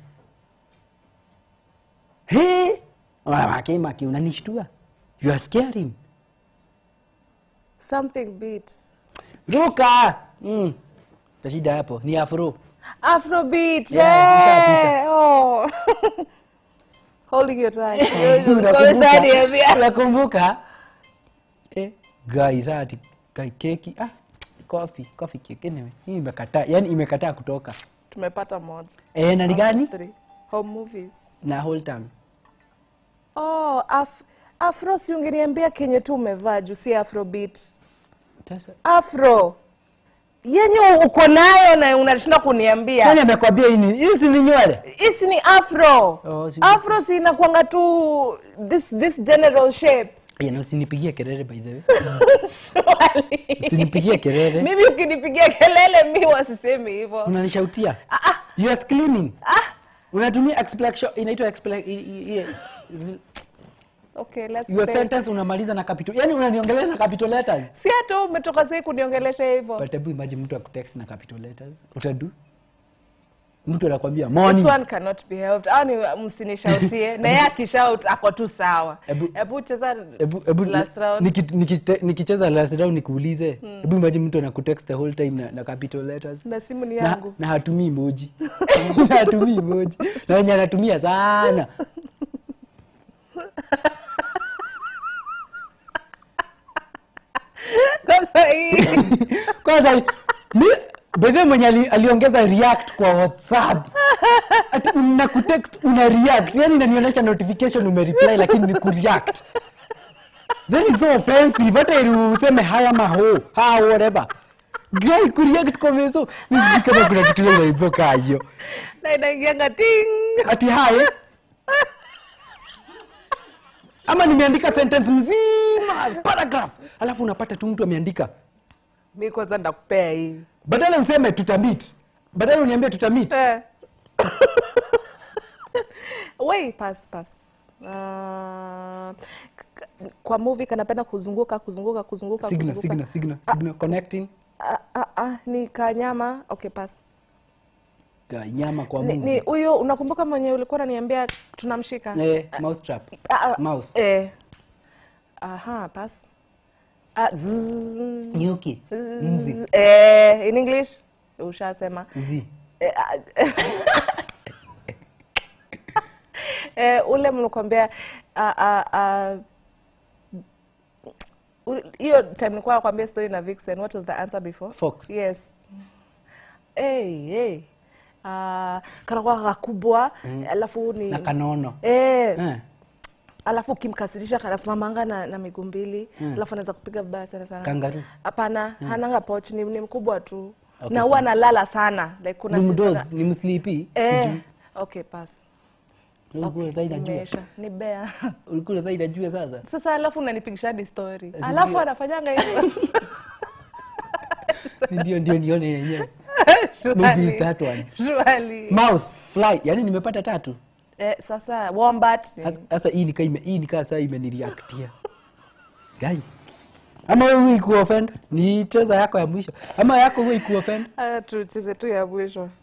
Hey, maki maki unanishtua. You are scaring. something beats Ruka. Mm. Tashida hapo. Ni afro. afrobeat Yeah, yeah, oh. holding your tongue Unakumbuka? Umeshaniambia. Unakumbuka? Eh, guys, ati kai keki. Ah, coffee, coffee cake anyway. Hii imekataa, yani imekataa kutoka. tumepata moja Eh, na ni gani? Three. home movies Na whole time. oh af afro si ungeniambia kenye tu umevaa juu si afrobeat Sasa afro yenye uko nayo na unashinda kuniambia nani amekwambia hii ni hii si ni nywele? hisi ni afro Oh, si- afro si inakwanga tu this, this general shape Ya, na usinipigie kelele by the way. Surely. Usinipigie kelele. mimi ukinipigia kelele mi wasisemi hivyo Unanishautia. You are screaming. Unatumia explanation inaitwa explanation okay, let's your stay. sentence unamaliza na capital. Yaani unaniongelea na capital letters. si hata umetoka sai kuniongelesha hivyo But hebu imagine mtu akutext na capital letters. Utadu? Mtu anakwambia This morning. one cannot be helped au ni msinishautie na yeye akishout ako tu sawa Ebu- hebu cheza Ebu, ebu, last round niki- nikite- nikicheza last round nikuulize hebu imagine mtu anakutext the whole time na, na capital letters na simu ni na, yangu na hatumii emoji na hatumii emoji na wenye anatumia sana sasa hii kwanza mi bedhe mwenye ali, aliongeza react kwa whatsapp ati una kutext una react yani inanionyesha notification umereply lakini ni kureact then is so offensive hata ili useme haya maho ha whatever guy kureact kwa meso nisijui kama kuna kitu ile naiboka hiyo na inaingianga ting ati hai ama nimeandika sentence mzima paragraph alafu unapata tu mtu ameandika mi kwanza ndakupea hii badala useme tutamit badala uniambie tutamit Eh. Wait, pass, pass. Uh, k- kwa movie kanapenda kuzunguka kuzunguka kuzunguka signal kuzunguka. signal signal signal connecting Ah, ah, ah, ni kanyama okay pass Ga- nyama kwa ni ni mungu huyo unakumbuka mwenye ulikuwa unaniambia tunamshika eh, mouse trap Ah, ah, mouse eh. aha pass ah, zzz, nyuki nzi zzz, eh, in english ushasema zi Eh, ah, eh, ule mlikwambia ah, ah, ah, u- hiyo time nilikuwa nakwambia story na Vixen what was the answer before Fox. yes hey, hey. Uh, kanakuwa kakubwa alafu ni na kanono eh, eh. alafu ukimkasirisha kanasimamanga na, na miguu mbili alafu anaweza kupiga vibaya sana sana Kangaroo. hapana hananga poch ni, ni mkubwa tu Okay, na huwa nalala sana like kuna ni si sana- mdozi ni mslipi eh, sijui okay pass ulikuwa okay, okay, najua imeisha ni bea ulikuwa nadhani najua sasa sasa alafu unanipigisha hadi story Sijui. alafu anafanyanga hivyo ndio ndio nione yenyewe maybe Surely. it's that one Surely. mouse fly yani nimepata tatu eh, sasa wombat Sasa- sasa hii nikaa ime, hii nikaa saa imeniriaktia gai ama wewe ikuoffend ni cheza yako ya mwisho ama yako wewe ikuoffend Ah, tucheze tu ya mwisho